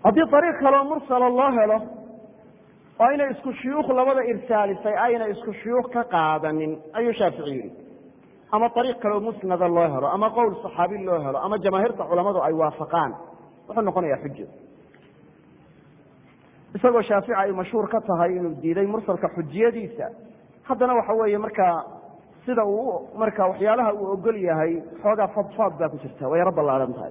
haddii ariiq kaloo mursala loo helo oo inay isku shuyuukh labada irsaalisay ayna isku shuyuukh ka qaadanin ayuu shaafici yidhi ama ariiq kaleo musnada loo helo ama qowl saxaabi loo helo ama jamaahiirta culamadu ay waafaqaan wuxuu noqonayaa xujo isagoo shaafici ay mashhuur ka tahay inuu diiday mursalka xujiyadiisa haddana waxa weeye markaa sida uu marka waxyaalaha uu ogol yahay xoogaa fadfaad baa ku jirta way yaro ballaaran tahay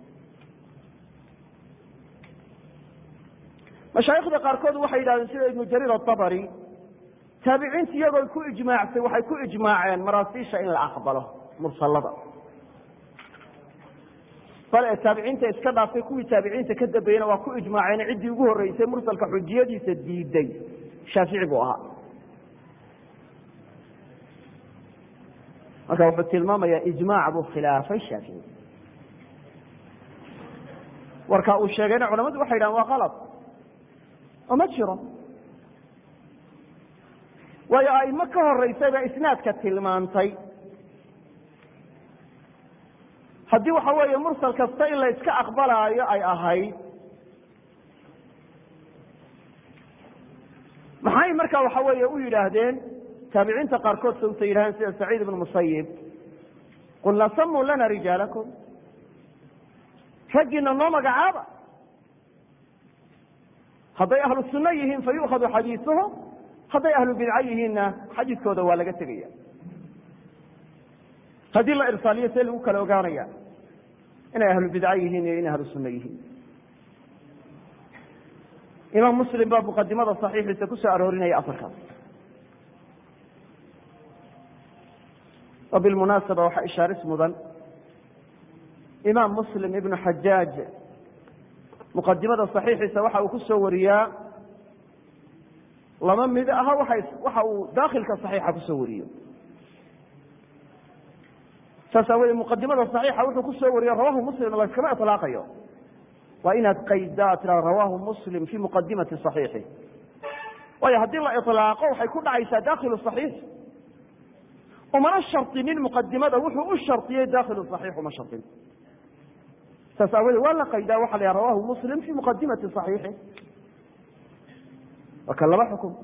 mashaayikhda qaarkood waxay yidhahdeen sida ibnu jariir atabari taabiciinta iyagoo ku ijmaacsay waxay ku ijmaaceen maraasiisha in la aqbalo mursalada bal ee taabiciinta iska dhaaftay kuwii taabiciinta ka dambeeyena waa ku ijmaaceen ciddii ugu horreysay mursalka xujiyadiisa diiday shaafici buu ahaa marka wuxuu tilmaamayaa ijmaac buu khilaafay shaafici warka uu sheegayna culamadu waxay yidhahan waa kalad oo ma jiro waayo aimo ka horeysay baa isnaadka tilmaantay haddii waxa weeye mursal kasta in la iska aqbalaayo ay ahayd maxay marka waxa weeye u yidhaahdeen taabiciinta qaarkood sawta yidhahdeen sida saciid ibnu musayib qulna samuu lana rijaalakum raggiina noo magacaaba hadday ahlu sunno yihiin fa yu'khadu xadiisuhum hadday ahlu bidco yihiinna xadiiskooda waa laga tegaya haddii la irsaaliyo see lagu kala ogaanaya inay ahlu bidco yihiin iyo inay ahlu sunno yihiin imaam muslim baa muqadimada saxiixiisa ku soo aroorinaya afarkaas oo bilmunaasaba waxaa ishaaris mudan imaam muslim ibnu xajaaj muqadimada saxiixiisa waxa uu ku soo wariyaa lama mid aha waxa uu daakilka saxiixa kusoo wariyo saas aawoodee muqadimada saxiixa wuxuu kusoo wariyo rawahu muslim layskama iطlaaqayo waa inaad qaydaa tira rawahu muslim fi muqadimati صaxiixi waayo haddii la iطlaaqo waxay ku dhacaysaa dakilu صaxiix umana shardinin muqadimada wuxuu u shardiyey dakilu صaxiix uma shardin saas aawoodee waa la qaydaa waxa la yhaha rawahu muslim fi muqadimati صaxiixi waa kan laba xukum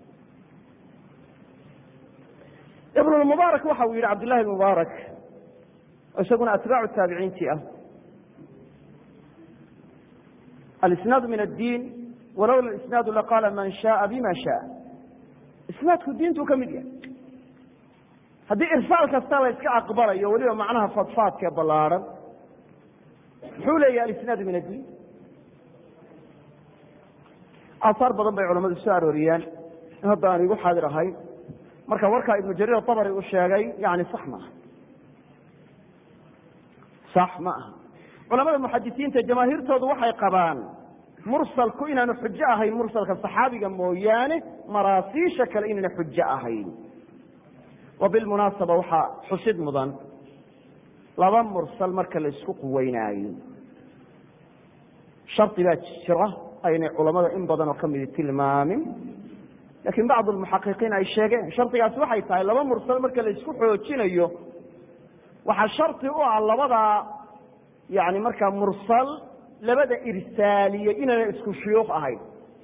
ibn mubaarak waxa uu yihi cabdillahi mubaarak isaguna atbaacu taabiciintii ah alisnaadu min addiin walowla isnaadu laqaala man shaaa bima shaaa isnaadku diintuu ka mid yahay haddii irsaal kasta la iska aqbalayo weliba macnaha fadfaadkee ballaaran muxuu leeyahay alisnaadu min addiin aahaar badan bay culamadu soo arooriyeen in hadda aan igu xaadir ahayn marka warkaa ibnu jariir abari uu sheegay yani sax maaha sax ma aha culamada muxadisiinta jamaahiirtoodu waxay qabaan mursalku inaanu xujo ahayn mursalka saxaabiga mooyaane maraasiisha kale inaana xujo ahayn wa bilmunaasaba waxaa xusid mudan laba mursal marka la isku quweynaayo shardi baa jira aynay culamada in badan oo ka midi tilmaamin lakiin bacd almuxaqiqiin ay sheegeen shardigaasi waxay tahay laba mursal marka la isku xoojinayo waxaa shardi u ah labadaa yani markaa mursal labada irsaaliye inaana isku shuyuukh ahayn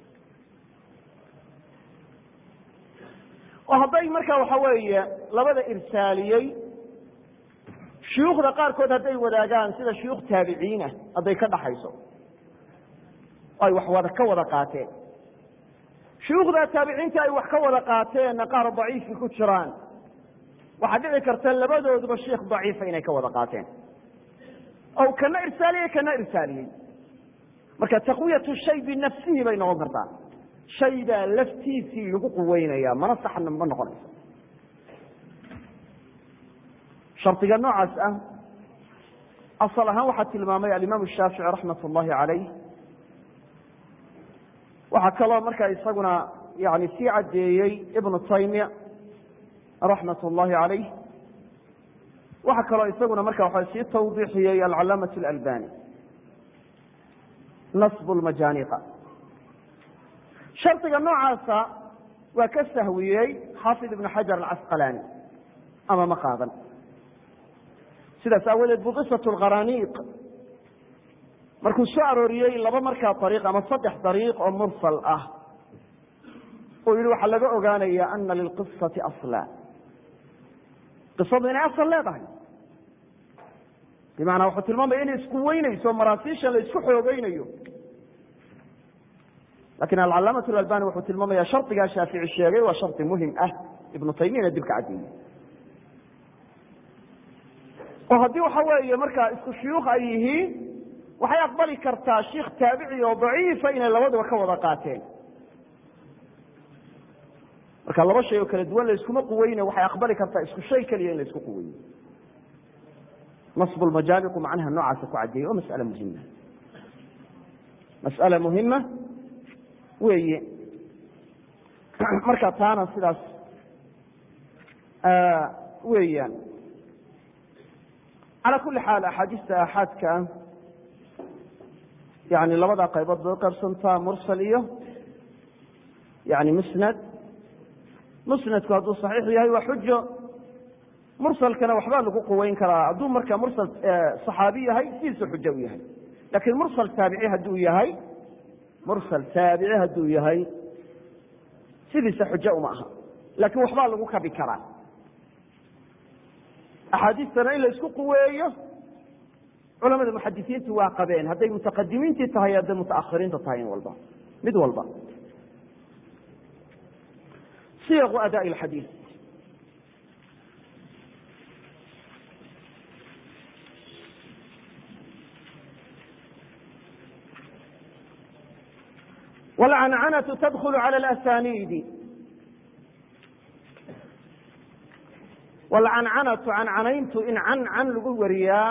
oo hadday marka waxa weeye labada irsaaliyey shuyuukhda qaarkood hadday wadaagaan sida shuyuukh taabiciinah hadday ka dhaxayso ay wax wada ka wada qaateen shuyuukhda taabiciinta ay wax ka wada qaateenna qaar daciifi ku jiraan waxaa dhici karta labadooduba sheikh daciifa inay ka wada qaateen o kana irsaaliyey kana irsaaliyey marka taqwiyatu shay binafsihi bay noqon kartaa shaydaa laftiisii lagu quweynaya mana saxna ma noqonayso shardiga noocaas ah asal ahaan waxaa tilmaamay alimaam shaafici raxmat ullahi calayh waxaa kaloo markaa isaguna yani sii caddeeyey ibnu taymiya raxmat ullahi calayh waxaa kaloo isaguna marka waxa sii tawdiixiyey alcalaamaة اlalbani nasb اlmajaniqa shardiga noocaasa waa ka sahwiyey xaafid ibn xajar alcasqalani ama ma qaadan sidaas aawadeed buqisaة اlkaraniiq markuu soo arooriyey laba markaa ariiq ama saddex dariiq oo mursal ah uu yihi waxaa laga ogaanaya ana lilqisati asla qisadu inay asal leedahay bimacnaa wuxuu tilmaamaya inay isku weynayso maraasiisha la isku xoogeynayo lakin alcalaamatu albani wuxuu tilmaamaya shardigaa shaafici sheegay waa shardi muhim ah ibnu taymiyana dib ka caddeeyey oo haddii waxa weeye markaa isku shuyuukh ay yihiin waxay aqbali kartaa shiikh taabici oo daciifa inay labaduba ka wada qaateen marka laba shay oo kala duwan la iskuma quweyne waxay aqbali kartaa isku shay keliya in la isku quweyne nasbu lmajaaliqu macnaha noocaasa ku caddeeyey oo mas'ale muhima mas'ale muhima weeye marka taana sidaas weeyaan calى kuli xaal axaadiista aaxaadka yani labada qaybood bay uqaybsantaa mursal iyo yani musnad musnadku hadduu saxiix yahay waa xujo mursalkana waxbaa lagu quweyn karaa hadduu marka mursal صaxaabi yahay sidiisu xujo u yahay lakin mursal taabici hadduu yahay mursal taabici hadduu yahay sidiisa xujo uma aha lakin waxbaa lagu kabi karaa axaadiistana in la isku quweeyo culamada muxadisiintu waa qabeen hadday mutaqadimiintii tahay hadday mutaakhiriinta tahay in walba mid walba siyaqu adaa xadiid wlcancanatu tadkulu calى اlasaniidi wlcancanatu cancanayntu in can can lagu wariyaa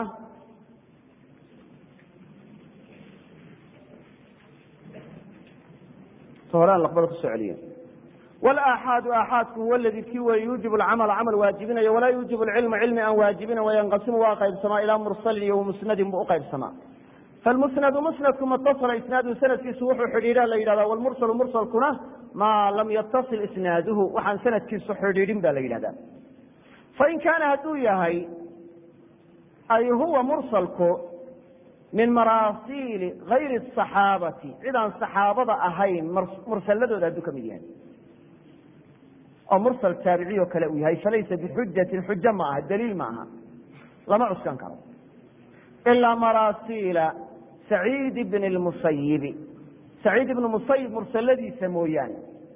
ta horean laqbada kusoo celiye wlaaxaadu aaxaadku huwa ladii kii wey yuujib lcamala camal waajibinayo walaa yuujib lcilma cilmi aan waajibina wayanqasimu waa qaybsamaa ilaa mursalin iyo musnadin buu uqaybsamaa falmusnadu musnadku matasala isnaadu sanadkiisu wuxuu xidhiidha la yidhahda wlmursalu mursalkuna maa lam yatasil isnaaduhu waxaan sanadkiisu xidhiidhin ba la yidhahda fain kaana hadduu yahay ay huwa mursalku min maraasiili gayri asaxaabati cid aan saxaabada ahayn mursaladooda hadduu ka mid yahay oo mursal taabiciy oo kale uu yahay falaysa bixujatin xujo ma aha daliil ma aha lama cuskan karo ilaa maraasiila saciid bni lmusayibi saciid ibnu musayib mursaladiisa mooyaane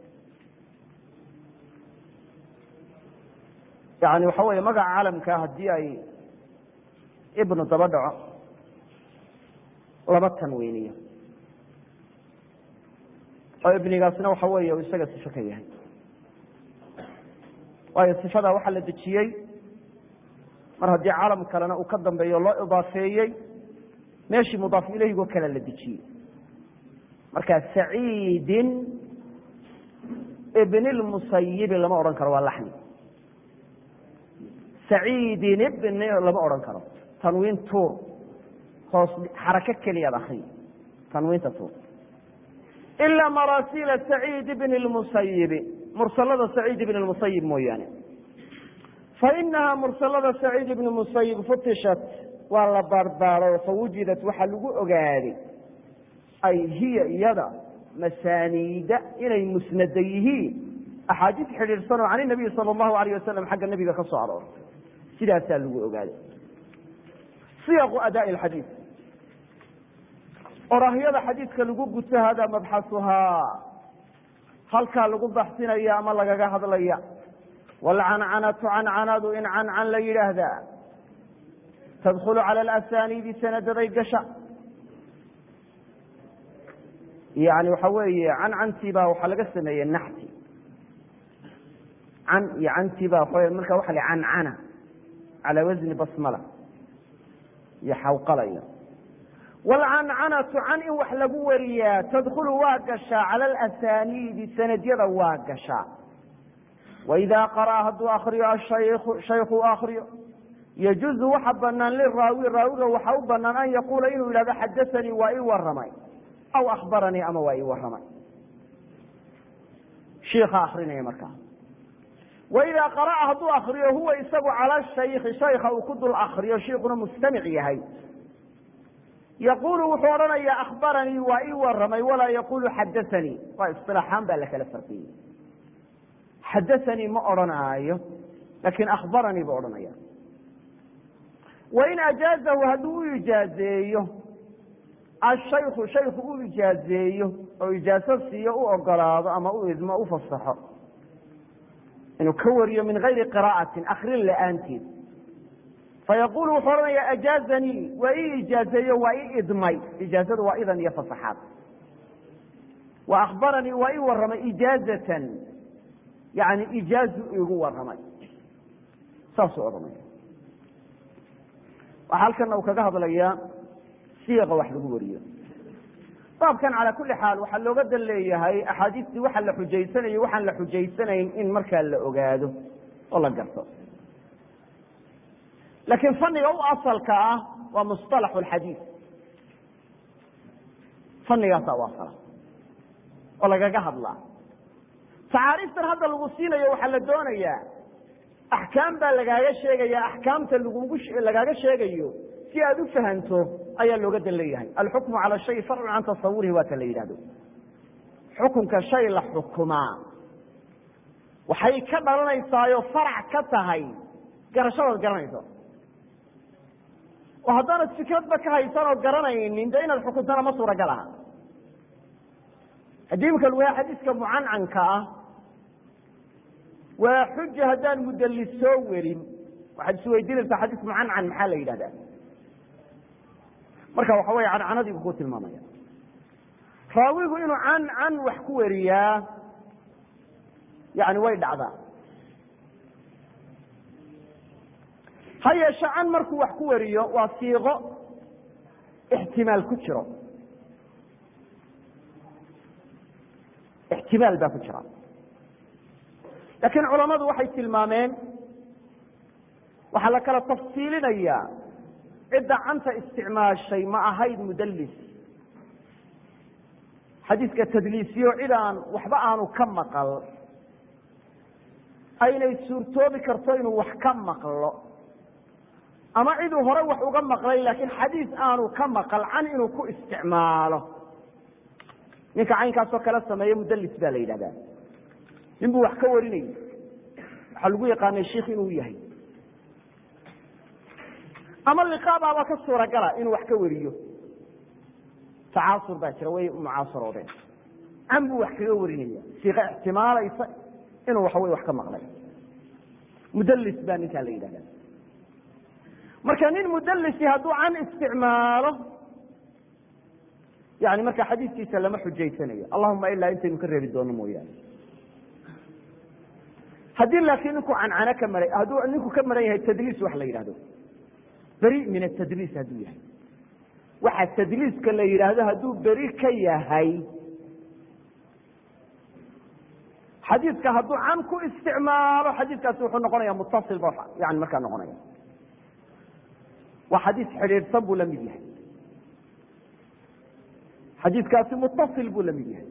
yani waxa weeye magaca calamkaa haddii ay ibnu daba dhaco laba tanweyniyo oo ibnigaasna waxa weeye uu isaga sifo ka yahay waayo sifadaa waxaa la dejiyey mar haddii calam kalena uu ka dambeeyo loo idaafeeyey meeshii mudaaf ilayhigoo kale la dejiyey marka saciidin ibni lmusayibi lama odhan karo waa laxni saciidin ibni lama odhan karo tanwiin tuur hoos xarako keliyaad akriy tanwiinta tuur ilaa maraasiila saciid ibni lmusayibi mursalada saciid ibni lmusayib mooyaane fainahaa mursalada saciid ibni musayib futishat waa la baarbaaro fawujidat waxaa lagu ogaaday ay hiya iyada masaaniida inay musnada yihiin axaadiis xidhiidhsan oo can inabiyi sala allahu alayh wasalam xagga nebiga ka soo aroortay sidaasaa lagu ogaaday siyaqu adaai alxadiid orahyada xadiidka lagu guto hada mabxasuhaa halkaa lagu baxsinaya ama lagaga hadlaya waalcancanatu cancanadu in cancan la yidhaahdaa tadkhulu cala alasaniidi sanadaday gasha yani waxa weeye cancantii baa waxaa laga sameeyey naxti can iyo cantii baa waa marka waxa la cancana calaa wasni basmala iyo xawqalaya waalcancanatu can in wax lagu wariyaa tadkhulu waa gashaa cala alasaniidi sanadyada waa gashaa waidaa qara'a hadduu akriyo ashayku shayku akriyo yajuzu waxa banaan liraawi raawiga waxa u banaan an yaquula inuu yidhahdo xadaanii waa ii waramay aw akhbaranii ama waa ii waramay shiika akrinaya markaa waidaa qara'a hadduu akriyo huwa isagu cala shayki shayka uu ku dul akriyo shiikuna mustamic yahay yaqulu wuxuu odhanayaa akhbaranii waa ii waramay walaa yaqulu xadaanii waa isilaaxaan baa la kala farqiyey xadaanii ma odhanaayo laakiin akhbaranii buu odhanaya wain ajaazahu hadduu u ijaazeeyo ashayku shayku u ijaazeeyo oo ijaaso siiyo u ogolaado ama u idmo u fasaxo inuu ka wariyo min gayri qira'atin akrin la'aanteed fayaqulu wuxuu odhanaya ajaazanii waa ii ijaazeeyo waa ii idmay ijaazadu waa idan iyo fasaxaad wa akhbaranii waa ii warramay ijaazatan yani ijaazu igu warramay saasuu odhanaya waxaa halkana uu kaga hadlayaa siiqa wax lagu wariyo baabkan calaa kuli xaal waxaa looga dan leeyahay axaadiistii waxa la xujaysanayo waxaan la xujaysanayn in markaa la ogaado oo la garto laakiin faniga u asalka ah waa musطalaxu اlxadiid fanigaasaa u asala oo lagaga hadlaa tacaariiftan hadda lagu siinayo waxaa la doonayaa axkaam baa lagaaga sheegaya axkaamta lagugu lagaaga sheegayo si aad u fahanto ayaa looga dan leeyahay alxukmu cala shay farcu can tasawurihi waa ta la yidhahdo xukunka shay la xukumaa waxay ka dhalanaysaayo farac ka tahay garashadaad garanayso oo haddaanad fikradba ka haysan oo garanaynin dee inaad xukuntana ma suuragal aha haddii imika lagu yahay xadiiska mucancanka ah waa xuja haddaan mudallis soo werin waxaad isweydiinaysaa xadiis mucancan maxaa la yidhahdaa marka waxa weeye cancanadiibu ku tilmaamaya raawigu inuu can can wax ku weriyaa yani way dhacdaa ha yeeshe can markuu wax ku wariyo waa siiqo ixtimaal ku jiro ixtimaal baa ku jira laakiin culamadu waxay tilmaameen waxaa la kala tafsiilinayaa cidda canta isticmaashay ma ahayd mudallis xadiiska tadliisiyo cid aan waxba aanu ka maqal aynay suurtoobi karto inuu wax ka maqlo ama ciduu hore wax uga maqlay laakiin xadiis aanu ka maqal can inuu ku isticmaalo ninka caynkaasoo kala sameeye mudallis baa la yidhahdaa nin buu wax ka warinayay waxaa lagu yaqaanay sheikh inuu yahay ama liqaabaaba ka suuragala inuu wax ka wariyo tacaasur baa jira way mucaasaroodeen can buu wax kaga warinaya siiqa ixtimaalaysa inuu waxawey wax ka maqlay mudallis baa ninkaa la yidhahda marka nin mudallisi hadduu can isticmaalo yani marka xadiiskiisa lama xujaysanayo allahuma ilaa intaynu ka reebi doono mooyaane haddii laakiin ninku cancano ka maran hadduu ninku ka maran yahay tadliis wax la yidhahdo beri min atadliis hadduu yahay waxa tadliiska la yidhaahdo hadduu beri ka yahay xadiidka hadduu can ku isticmaalo xadiidkaasi wuxuu noqonaya mutasil ba yani markaa noqonaya waa xadiis xidhiidhsan buu la mid yahay xadiidkaasi mutasil buu la mid yahay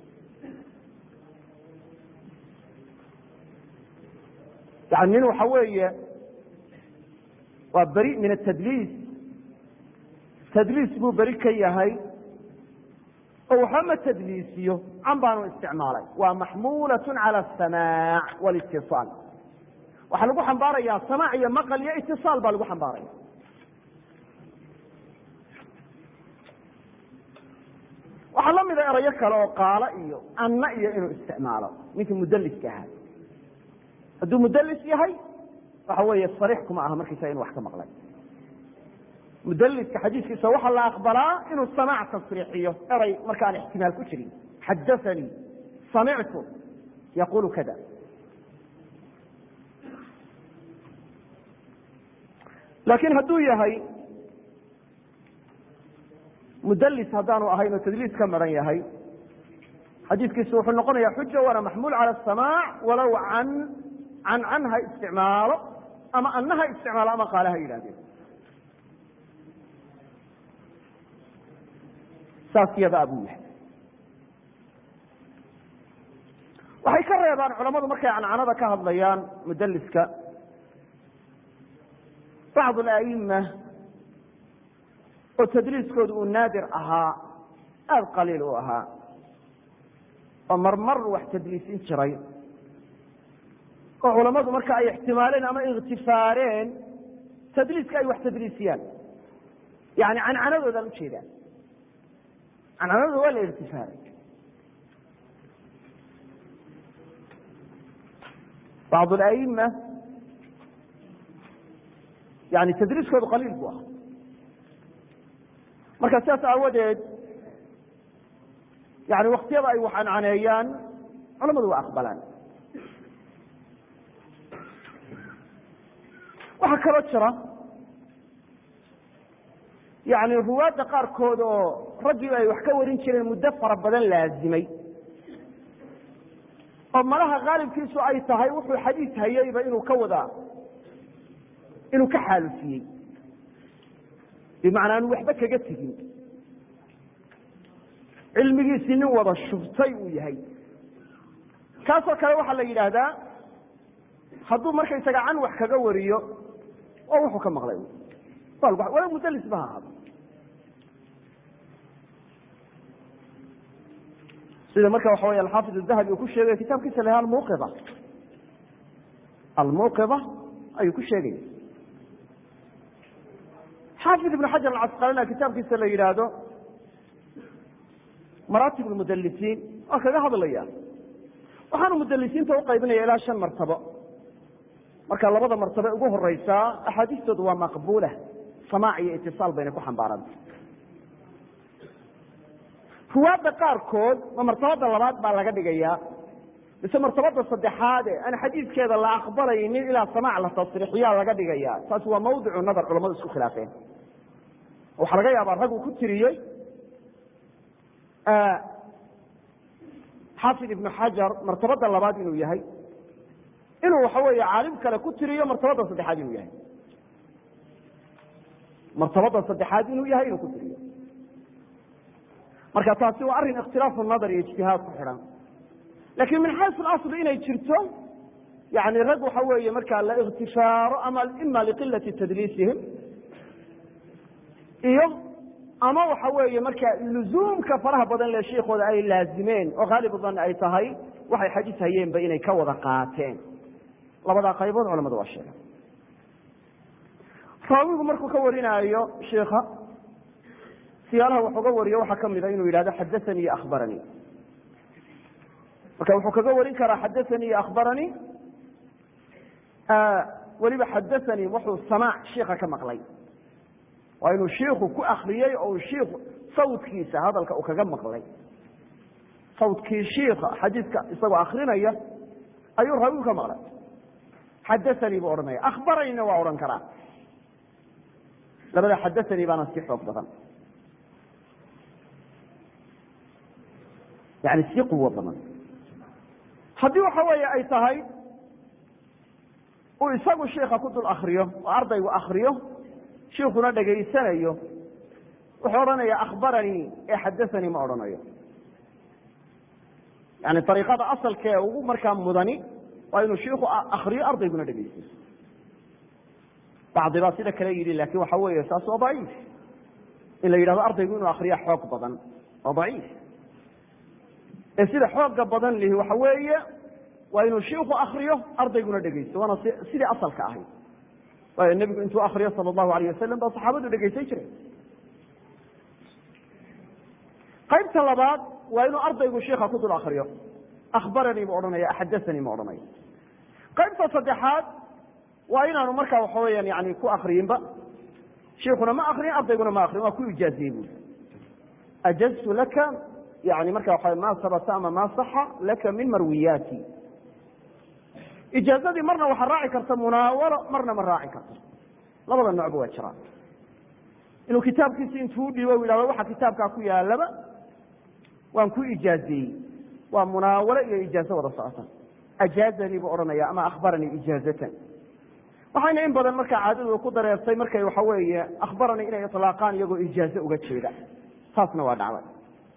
yani nin waxa weeye waa beri min atadliis tadliis buu beri ka yahay oo waxba ma tadliisiyo can baanu isticmaalay waa maxmuulaة calى الsamaac wاlاtiصaal waxaa lagu xambaaraya samaac iyo maqal iyo itiصaal baa lagu xambaaraya waxaa la mida erayo kale oo qaalo iyo anna iyo inuu isticmaalo ninkii mudliska ahaa hadduu mudlis yahay waxa weeye sariix kuma aha markiisa inu wax ka maqlay mudliska xadiiskiisa waxaa la aqbalaa inuu samaac tasriixiyo eray markaan ixtimaal ku jirin xadaanii samictu yaqulu kada laakiin hadduu yahay mudlis haddaanu ahayn oo tadliis ka maran yahay xadiiskiisu wuxuu noqonaya xuja waana maxmuul calى الsamaac walow can can can ha isticmaalo ama anna ha isticmaalo ama qaale ha yidhahdeen saas yadaa buu yahay waxay ka reebaan culamadu markay cancanada ka hadlayaan mudliska bacd اla'ima oo tadliiskooda uu naadir ahaa aada qaliil u ahaa oo marmar wax tadliisin jiray oo culammadu marka ay ixtimaaleen ama ikhtifaareen tadliiska ay wax tadliisiyaan yani cancanadoodan ujeedaan cancanadooda waa la ikhtifaaray bacd alaima yani tadriiskoodu qaliil bu ahaa marka sidaas aawadeed yani waktiyada ay wax cancaneeyaan culamadu waa aqbalaan waxaa kaloo jira yani ruwaadda qaarkood oo raggii ay wax ka warin jireen muddo fara badan laazimay oo malaha khaalibkiisu ay tahay wuxuu xadiis hayeyba inuu ka wada inuu ka xaalufiyey bimacnaa anu waxba kaga tegin cilmigiisii nin wada shubtay uu yahay kaasoo kale waxaa la yidhaahdaa hadduu markaysaga can wax kaga wariyo oo wuxuu ka maqlay wala mudlis ba ha ahaado sida marka waxa wey alxaafid الdahabi uu ku sheegay kitaabkiisa la almuqida almuqida ayuu ku sheegaya xaafid ibn xajar alcasqalana kitaabkiisa la yidhaahdo maraatib اlmudalisiin waa kaga hadlaya waxaanu mudalisiinta uqaybinaya ilaa shan martabo marka labada martabe ugu horeysaa axaadiistoodu waa maqbula samaac iyo itisaal bayna ku xambaaranta ruwaadda qaarkood ma martabada labaad baa laga dhigayaa mise martabada saddexaade aan xadiidkeeda la aqbalaynin ilaa samaac la tasriixiyaa laga dhigaya taasi waa mawdicu nadar culamadu isku khilaafeen waxaa laga yaabaa rag uu ku tiriyey xaafid ibnu xajar martabada labaad inuu yahay inuu waxa weeye caalim kale ku tiriyo martabada saddexaad inuu yahay martabada saddexaad inuu yahay inuu ku tiriyo marka taasi waa arrin ikhtilaafu nadar iyo ijtihaad ku xidhan lakin min xaysu اlasli inay jirto yani rag waxa weeye markaa la ikhtifaaro ama ima liqilati tadliisihim iyo ama waxa weeye marka luzuumka faraha badan le sheikooda ay laazimeen oo khaalib dan ay tahay waxay xadiis hayeenba inay ka wada qaateen labadaa qaybood culamadu waa sheega raawigu markuu ka warinaayo shiika siyaalaha wax uga wariyo waxaa kamida inuu yidhahdo xadaanii iyo akhbaranii marka wuxuu kaga warin karaa xadaanii iyo akhbaranii weliba xadaanii wuxuu samaac shiika ka maqlay waa inuu shiiku ku akriyey oo shiiku sawdkiisa hadalka uu kaga maqlay sawdkii shiika xadiidka isagoo akrinaya ayuu raawigu ka maqlay xadaanii buu odhanaya akhbaranina waa odhan karaa labada xadaanii baana si xoog badan yani si quwo badan haddii waxa weeye ay tahay uu isagu shiika ku dul akriyo oo ardaygu akriyo shiikuna dhegaysanayo wuxuu odhanaya akhbaranii ee xadaanii ma odhanayo yani ariiqada asalkee ugu markaa mudani waa inuu shiiku akriyo ardayguna dhegaysto bacdi baa sida kale yidhi lakin waxa weeye saas waa daciif in la yidhahdo ardaygu inuu akriya xoog badan waa daciif ee sida xooga badan lihi waxa weeye waa inuu shiiku akriyo ardayguna dhegaysto waana sidii asalka ahayd waayo nebigu intuu akriyo sala allahu alayh wasalam baa saxaabadu dhegaysan jiray qaybta labaad waa inuu ardaygu shiika ku dul akriyo akhbaranii buu odhanaya xadaanii ma odhanayo qaybta saddexaad waa inaanu markaa waxa weeyaan yani ku akriyinba shiikuna ma akriyin ardayguna ma akriyin waa ku ijaaziyey bui ajaztu laka yani marka waa ma sabata ama ma saxa laka min marwiyaati ijaazadii marna waxaa raaci karta munaawalo marna ma raaci karto labada noocba waa jiraan inuu kitaabkiisi intuu udhiibo u yidhahdo waxa kitaabkaa ku yaalaba waan ku ijaaziyey waa munaawalo iyo ijaazo wada socota ajaazanii buu odhanaya ama akhbaranii ijaazatan waxayna in badan markaa caadadu ku dareertay markay waxa weeye akhbaranii inay ilaaqaan iyagoo ijaazo uga jeeda taasna waa dhacday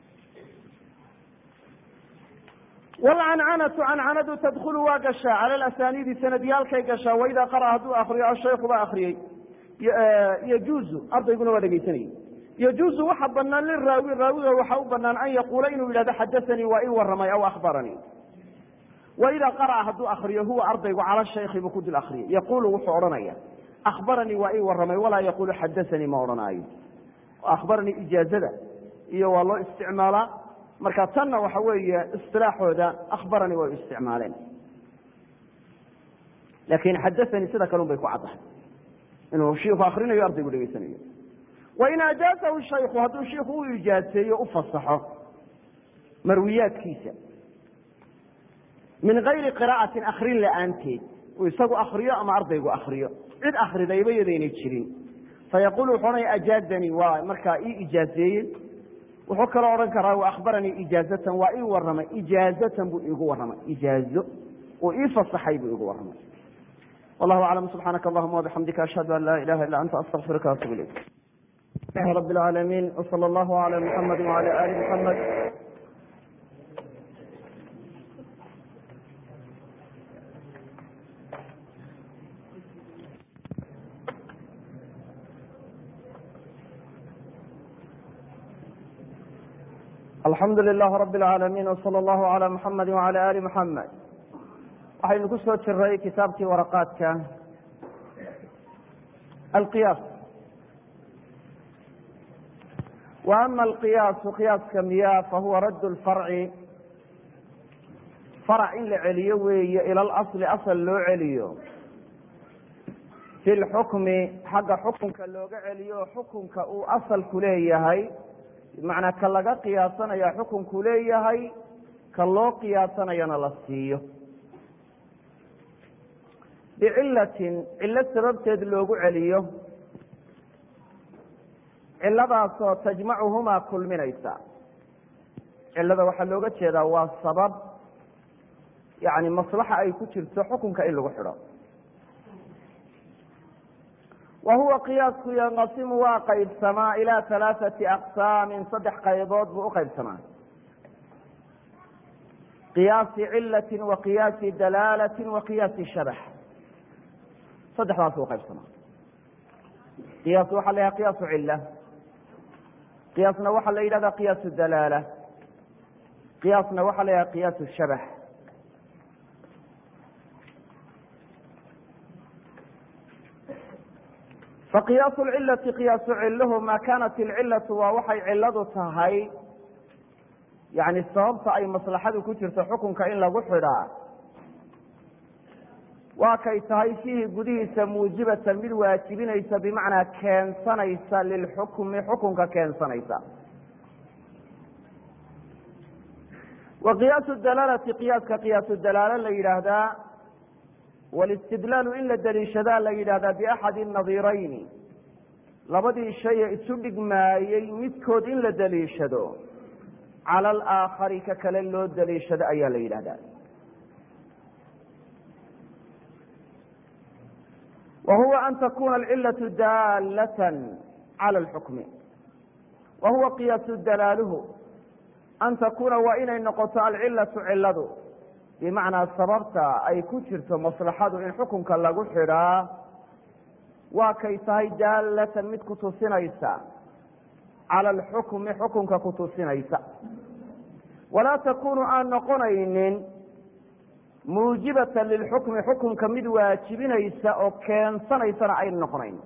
wlcancanatu cancanadu tadkulu waa gashaa cala asaniidi sanadyaalkay gashaa waidaa qara hadduu akriyo ashayku baa akriyey yajuuzu ardayguna waa dhegaysanayey yajuuzu waxa banaan liraawi raawiga waxa u banaan an yaquula inuu yidhahdo xadaanii waa ii waramay aw akhbaranii waidaa qara'a hadduu akriyo huwa ardaygu cala shaykhi buu ku dul akriyay yaquulu wuxuu odhanaya akhbaranii waa ii waramay walaa yaquulu xadaanii ma odhanaayo akhbaranii ijaazada iyo waa loo isticmaalaa marka tanna waxa weeye isilaaxooda akhbaranii way u isticmaaleen laakin xadaanii sida kalun bay ku caddahay inuu shiiku akrinayo ardaygu dhegeysanayo wain ajaazahu shayku hadduu shiiku u ijaaseeyo u fasaxo marwiyaadkiisa min gayri qira'atin akrin la'aanteed uu isagu akriyo ama ardaygu akriyo cid akridayba yadaynay jirin fayaqulu wuxuu odhanaya ajaazanii waa markaa ii ijaazeeyey wuxuu kaloo odhan karaa wa akhbaranii ijaazatan waa ii waramay ijaazatan buu iigu waramay ijaazo uu ii fasaxay buu iigu waramay wallahu aclam subxaanaka allahuma wabixamdika ashhadu an laa ilaha illa anta astaqfiruka waatubu ilayk rab اlcaalamiin wslى allahu عalى muxamadi wعalى ali muxamed alxamdu lilah rab اlcaalamiin wslى allahu عalى muxamadi wعalى ali muxamed waxaynu ku soo jiray kitaabkii waraqaadka alqiyaas wa ama alqiyaasu qiyaaska miyaa fahuwa radd lfarci farac in la celiyo weeye ila alasli asal loo celiyo fi lxukmi xagga xukunka looga celiyo xukunka uu asalku leeyahay bimacnaa ka laga qiyaasanaya xukunku leeyahay ka loo qiyaasanayana la siiyo bicilatin cilo sababteed loogu celiyo ciladaasoo tajmacuhumaa kulminaysa cilada waxaa looga jeedaa waa sabab yani maslaxa ay ku jirto xukunka in lagu xidho wa huwa qiyaasku yanqasimu waa qaybsamaa ilaa halaaثati aqsaamin saddex qaybood buu uqaybsamaa qiyaasi cilati wa qiyaasi dalaalati wa qiyaasi shabax saddexdaas u qaybsamaa qiyaas waxaa la yhaha qiyaasu cila qiyaasna waxaa la yidhahda qiyaasu dalaala qiyaasna waxaa la yidhahda qiyaasu shabax faqiyaasu lcilati qiyaasu ciluhu maa kaanat ilcilatu waa waxay ciladu tahay yani sababta ay maslaxadu ku jirto xukunka in lagu xidhaa waa kay tahay fiihi gudihiisa muujibatan mid waajibinaysa bimacnaa keensanaysa lilxukmi xukunka keensanaysa wa qiyaasu dalaalati qiyaaska qiyaasu dalaalo la yidhaahdaa walistidlaalu in la daliishadaa la yidhahdaa biaxadi nadirayni labadii shaye isu dhigmaayey midkood in la daliishado cala alaakhari ka kale loo daliishado ayaa la yidhahdaa wa huwa an takuna alcilatu daalatan cala alxukmi wa huwa qiyaasu dalaaluhu an takuuna waa inay noqoto alcilatu ciladu bimacnaa sababta ay ku jirto maslaxadu in xukunka lagu xidhaa waa kay tahay daalatan mid kutusinaysa cala alxukmi xukunka kutusinaysa walaa takunu aan noqonaynin muujibatan lilxukmi xukunka mid waajibinaysa oo keensanaysana ayna noqonayn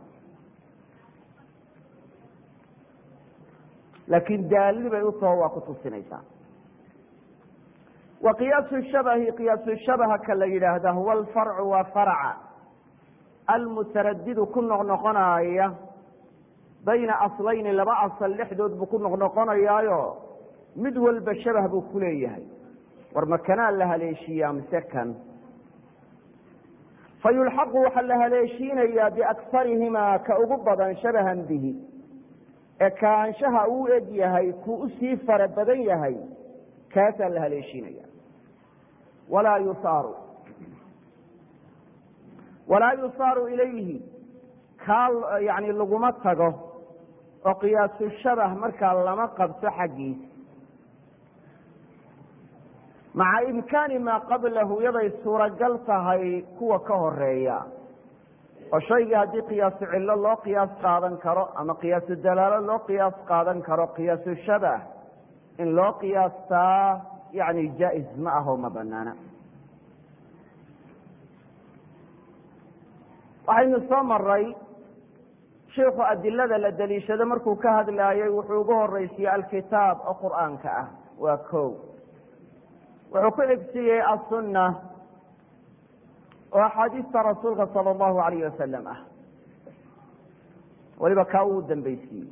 laakiin daalli bay u taho waa kutusinaysaa wa qiyaasu shabahi qiyaasu shabaha ka la yidhaahda huwa alfarcu waa farca almutaradidu ku noqnoqonaaya bayna aslayni laba asal dhexdood buu ku noqnoqonayaayo mid walba shabah buu ku leeyahay war makanaan la haleeshiiyaa mise kan fa yulxaqu waxaa la haleeshiinayaa biaksarihimaa ka ugu badan shabahan bihi ee kaanshaha uu eg yahay kuu usii fara badan yahay kaasaa la haleeshiinaya walaa yusaaru walaa yusaaru ilayhi kaa yani laguma tago oo qiyaasu shabah markaa lama qabto xaggiisa maca imkaani maa qablahu yaday suuragal tahay kuwa ka horeeya oo shaygii haddii qiyaasu cillo loo qiyaas qaadan karo ama qiyaasu dalaalo loo qiyaas qaadan karo qiyaasu shabah in loo qiyaastaa yani jaa-is ma aho ma banaana waxaynu soo maray shiiku adilada la daliishado markuu ka hadlaayey wuxuu ugu horeysiiyey alkitaab oo qur'aanka ah waa ko wuxuu ku xigsiiyey asunna oo axaadiista rasuulka sala allahu alayh wasalam ah weliba kaa uu dambeysiiyey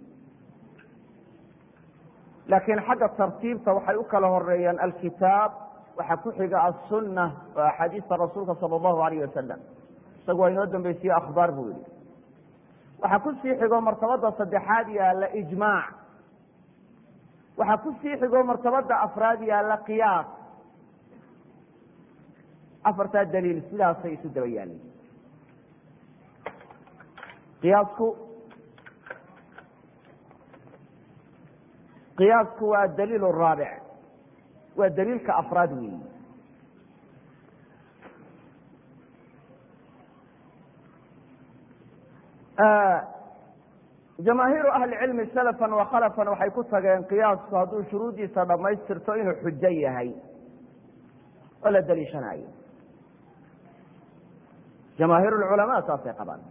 laakiin xagga tartiibta waxay u kala horeeyaan alkitaab waxaa ku xiga asunna oo axaadiista rasuulka sala allahu alayh wasalam isagu waa inoo dambeysiye akhbaar buu yihi waxaa ku sii xigo martabada saddexaad yaalla ijmaac waxaa ku sii xigo martabada afraad yaalla qiyaas afartaa daliil sidaasay isu daba yaalin qiyaasku qiyaasku waa daliil raabic waa daliilka afraad weyi jamaahiiru ahli cilmi salafan wa khalafan waxay ku tageen qiyaasku hadduu shuruuddiisa dhammaystirto inuu xujo yahay oo la daliishanayo jamaahiir lculamaa saasay qabaan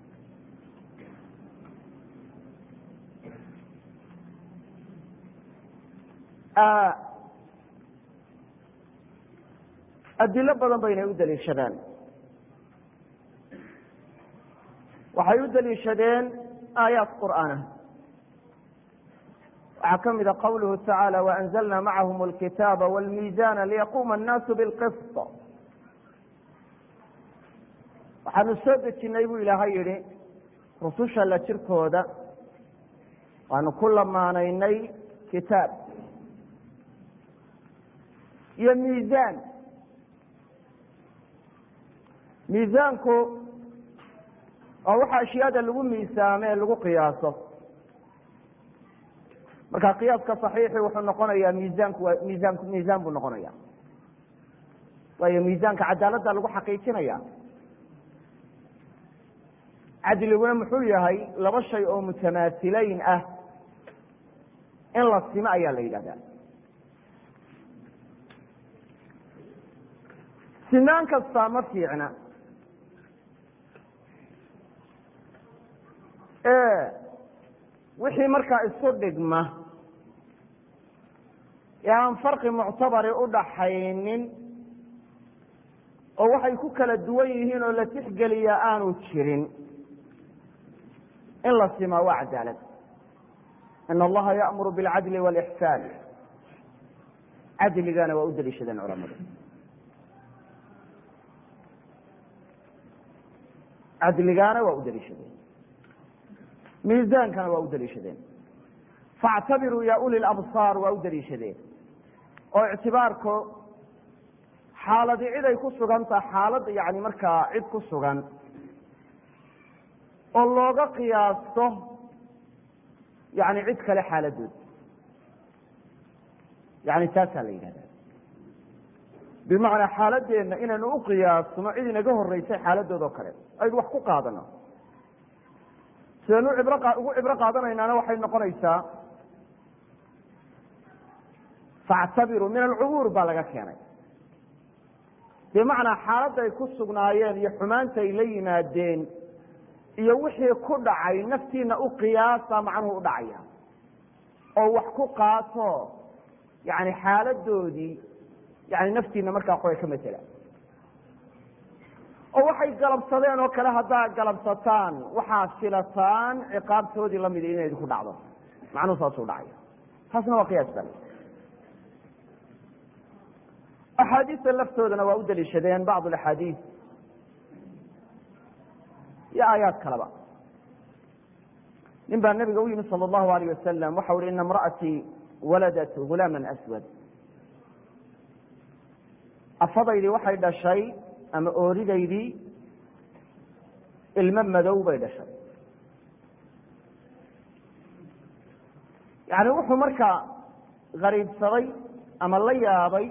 adilo badan baynay u daliishadaan waxay u daliishadeen aayaat qur'aana waxaa ka mida qawluhu tacaala waanzalna macahum alkitaaba wاlmiizana liyaquma annaasu bilqisط waxaanu soo dejinay buu ilaahay yihi rususha la jirkooda waanu ku lamaanaynay kitaab iyo miizaan miisaanku oo waxa ashyaada lagu miisaamo ee lagu qiyaaso marka qiyaaska صaxiixi wuxuu noqonayaa miisaanku waa miisaanku miisaan buu noqonaya waayo miisaanka cadaaladda lagu xaqiijinaya cadliguna muxuu yahay laba shay oo mutamaasileyn ah in la simo ayaa la yidhahdaa sinaan kastaa ma fiicna wixii markaa isu dhigma ee aan farqi muctabari u dhaxaynin oo waxay ku kala duwan yihiin oo la tixgeliyaa aanu jirin in la simaa waa cadaalad in allaha ya'muru bilcadli wاlixsaan cadligana waa u daliishadeen culamadu cadligaana waa u daliishadeen miisaankana waa u daliishadeen faactabiruu ya uli labsaar waa u daliishadeen oo ictibaarku xaaladii cid ay ku sugan taha xaalad yani markaa cid ku sugan oo looga qiyaasto yani cid kale xaaladood yani taasaa la yidhahda bimacnaa xaaladeenna inaynu u qiyaasno cid inaga horeysay xaaladood oo kale aynu wax ku qaadano sidaynu ibr ugu cibro qaadanaynaana waxay noqonaysaa faactabiruu min alcubuur baa laga keenay bimacnaa xaaladday ku sugnaayeen iyo xumaantay la yimaadeen iyo wixii ku dhacay naftiina u qiyaasa macnuhu u dhacaya oo wax ku qaato yani xaaladoodii yani naftiina markaa qoy ka matela oo waxay galabsadeen oo kale haddaa galabsataan waxaad filataan ciqaabtoodii lamid inay idinku dhacdo macnuhu saasuu dhacaya taasna waa qiyaas bal axaadiista laftoodana waa u daliishadeen bacd axaadiis iyo aayaad kaleba nin baa nabiga u yimi sal allahu alayh wasalam waxau hi ina imra'atii waladat gulaama aswad afadaydii waxay dhashay ama ooridaydii ilmo madow bay dhashay yani wuxuu markaa gariibsaday ama la yaabay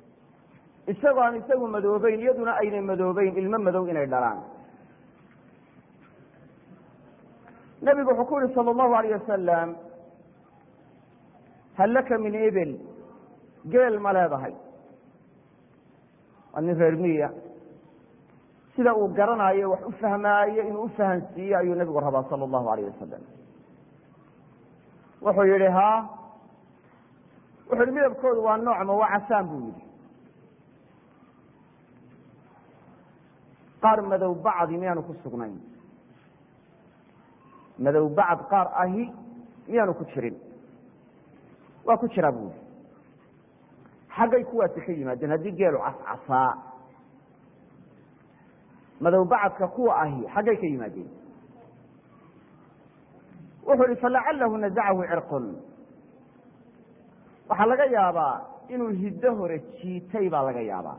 isagoo aan isagu madoobeyn iyaduna aynay madoobeyn ilmo madow inay dhalaan nebigu wuxuu ku yihi salى اllahu alayh wasalam hal laka min ebel geel ma leedahay waa nin reer miya sida uu garanayo wax u fahmaayo inuu ufahansiiyo ayuu nebigu rabaa salى اllahu alayh wasalam wuxuu yihi ha wuxu yihi midabkoodu waa noocma waa casaan buu yihi qaar madow bacdi miyaanu ku sugnayn madow bacd qaar ahi miyaanu ku jirin waa ku jiraa buu yihi xaggay kuwaasi ka yimaadeen haddii geelu cascasaa madow bacadka kuwa ahi xaggay ka yimaadeen wuxuu ihi falacalahu nazacahu cirqun waxaa laga yaabaa inuu hiddo hore jiitay baa laga yaabaa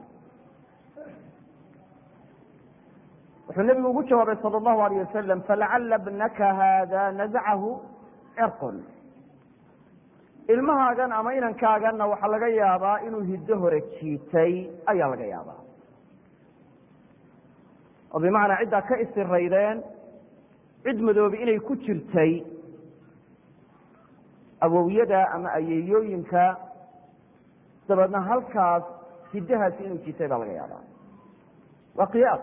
wuxuu nebigu ugu jawaabay salى اllahu alayh wasalam falacala bnaka haada nazacahu cirqun ilmahaagan ama inankaaganna waxaa laga yaabaa inuu hiddo hore jiitay ayaa laga yaabaa oo bimacnaa ciddaa ka isiraydeen cid madoobi inay ku jirtay awowyada ama ayeeyooyinka dabeedna halkaas hiddahaasi inuu jiitay baa laga yaabaa waa qiyaas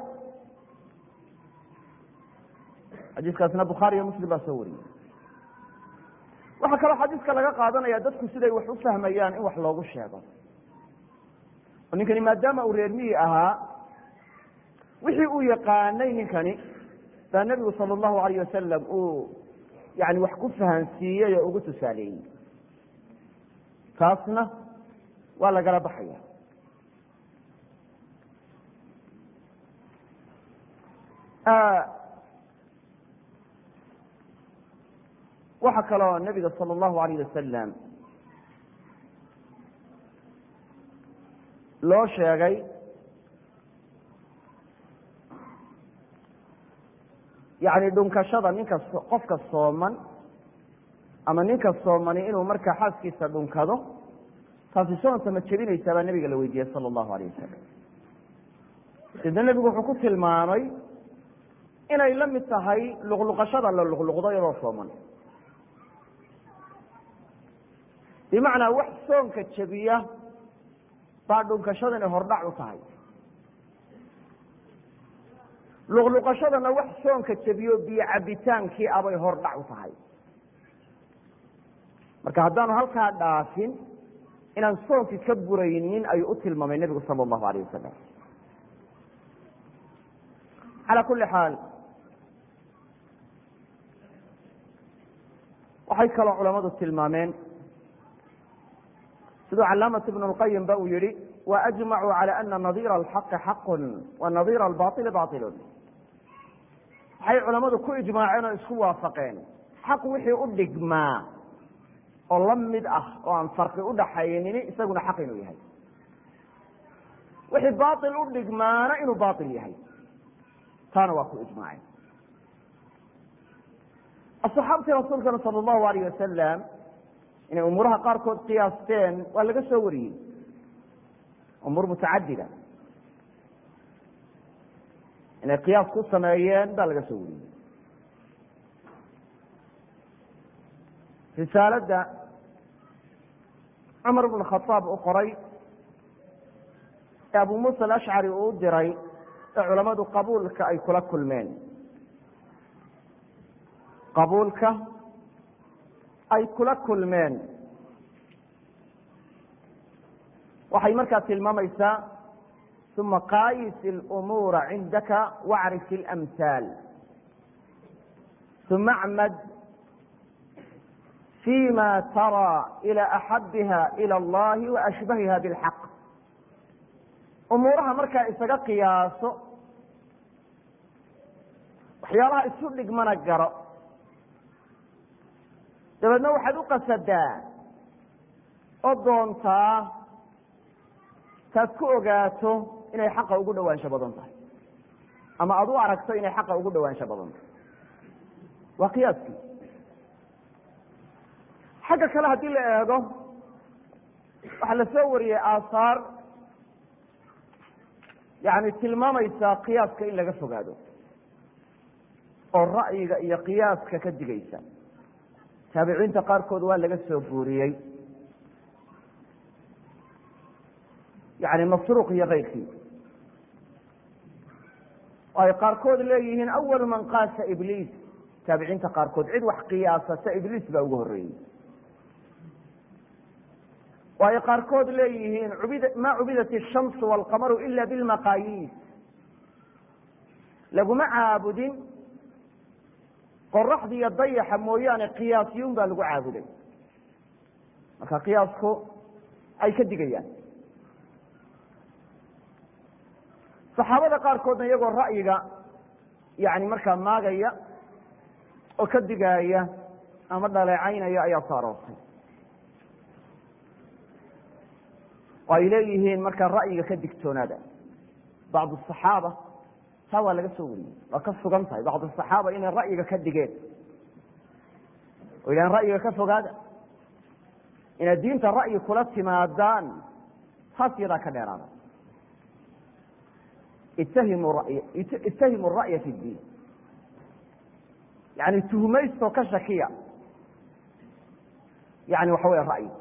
xadiiskaasna bukhaari iyo muslim baa soo wariyey waxaa kaloo xadiiska laga qaadanaya dadku siday wax u fahmayaan in wax loogu sheego oo ninkani maadaama uu reer miyi ahaa wixii uu yaqaanay ninkani baa nebigu sala allahu alayh wasalam uu yani wax ku fahansiiyey oo ugu tusaaleeyey taasna waa lagala baxaya waxaa kaloo nebiga salى اllahu alayh wasalam loo sheegay yani dhunkashada ninka qofka sooman ama ninka soomani inuu markaa xaaskiisa dhunkado taasi soonta ma jebinaysaa baa nebiga la weydiiyey salى اllahu alayh wasalam sidna nebigu wuxuu ku tilmaamay inay la mid tahay luqluqashada la luqluqdo iyadoo sooman bimacnaa wax soonka jebiya baa dhunkashadani hordhac u tahay luqluqashadana wax soonka jebiyo biyo cabitaankii abay hordhac u tahay marka haddaanu halkaa dhaafin inaan soonkii ka buraynin ayuu u tilmaamay nebigu sala allahu alayh wasalam calaa kulli xaal waxay kaloo culamadu tilmaameen siduu calaamat ibn اlqayim ba uu yihi waajmacuu calى ana nadira alxaqi xaqu wa nadira albaili bailun waxay culamadu ku ijmaaceen oo isku waafaqeen xaq wixii u dhigmaa oo la mid ah oo aan farqi udhaxaynin isaguna xaq inuu yahay wixii bail u dhigmaana inuu bail yahay taana waa ku ijmaaceen asaxaabtii rasuulkana sal اllahu alayh wasalam inay umuuraha qaarkood qiyaasteen waa laga soo wariyey umuur mutacadida inay qiyaas ku sameeyeen baa laga soo wariyey risaaladda cumar bn khaaab u qoray ee abu muusa alashcari uu u diray ee culamadu qabuulka ay kula kulmeen qabuulka ay kula kulmeen waxay markaa tilmaamaysaa uma qaayis اlumuura cindaka wacrif اlamhaal uma acmad fima taraa ilى axabiha ilى اllahi waashbahiha biاlxaq umuuraha markaa isaga qiyaaso waxyaalaha isu dhigmana garo dabeedna waxaad u qasadaa oo doontaa taad ku ogaato inay xaqa ugu dhawaansho badan tahay ama aad u aragto inay xaqa ugu dhawaansho badan tahay waa qiyaaskii xagga kale haddii la eego waxaa la soo wariyey aahaar yani tilmaamaysa qiyaaska in laga fogaado oo ra'yiga iyo qiyaaska ka digaysa taabiciinta qaarkood waa laga soo guuriyey yani masruuq iyo keyrkii oo ay qaarkood leeyihiin awalu man qaasa ibliis taabiciinta qaarkood cid wax qiyaasata ibliis baa ugu horeeyey oo ay qaarkood leeyihiin ma cubidat الshamsu wاlqamaru ila bilmaqaayiis laguma caabudin qoraxda iyo dayaxa mooyaane qiyaasyun baa lagu caabuday marka qiyaasku ay ka digayaan saxaabada qaarkoodna iyagoo ra'yiga yani markaa maagaya oo ka digaaya ama dhaleecaynaya ayaa soo aroortay oo ay leeyihiin markaa ra'yiga ka digtoonaada bacd asaxaaba taa waa laga soo wariyey waa ka sugan tahay bacd asaxaaba inay ra'yiga ka digeen oo yidhahan ra'yiga ka fogaada inaad diinta ra'yi kula timaadaan taas yadaa ka dheeraada ittahimu ra'ya fi diin yani tuhmaystoo ka shakiya yani waxa weya ra'yi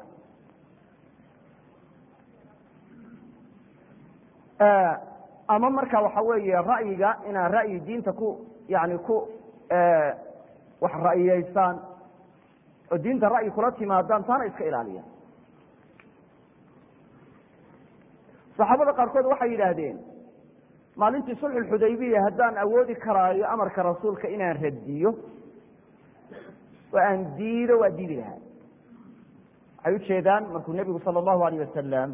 ama marka waxa weeye ra'yiga inaad ra'yi diinta ku yani ku wax ra'yiyeysaan oo diinta ra'yi kula timaadaan taana iska ilaaliya saxaabada qaarkood waxay yidhaahdeen maalintii sulxu xudaybiya haddaan awoodi karaayo amarka rasuulka inaan radiyo oo aan diido waa diidi lahaa waxay ujeedaan markuu nebigu sala allahu alayh wasalam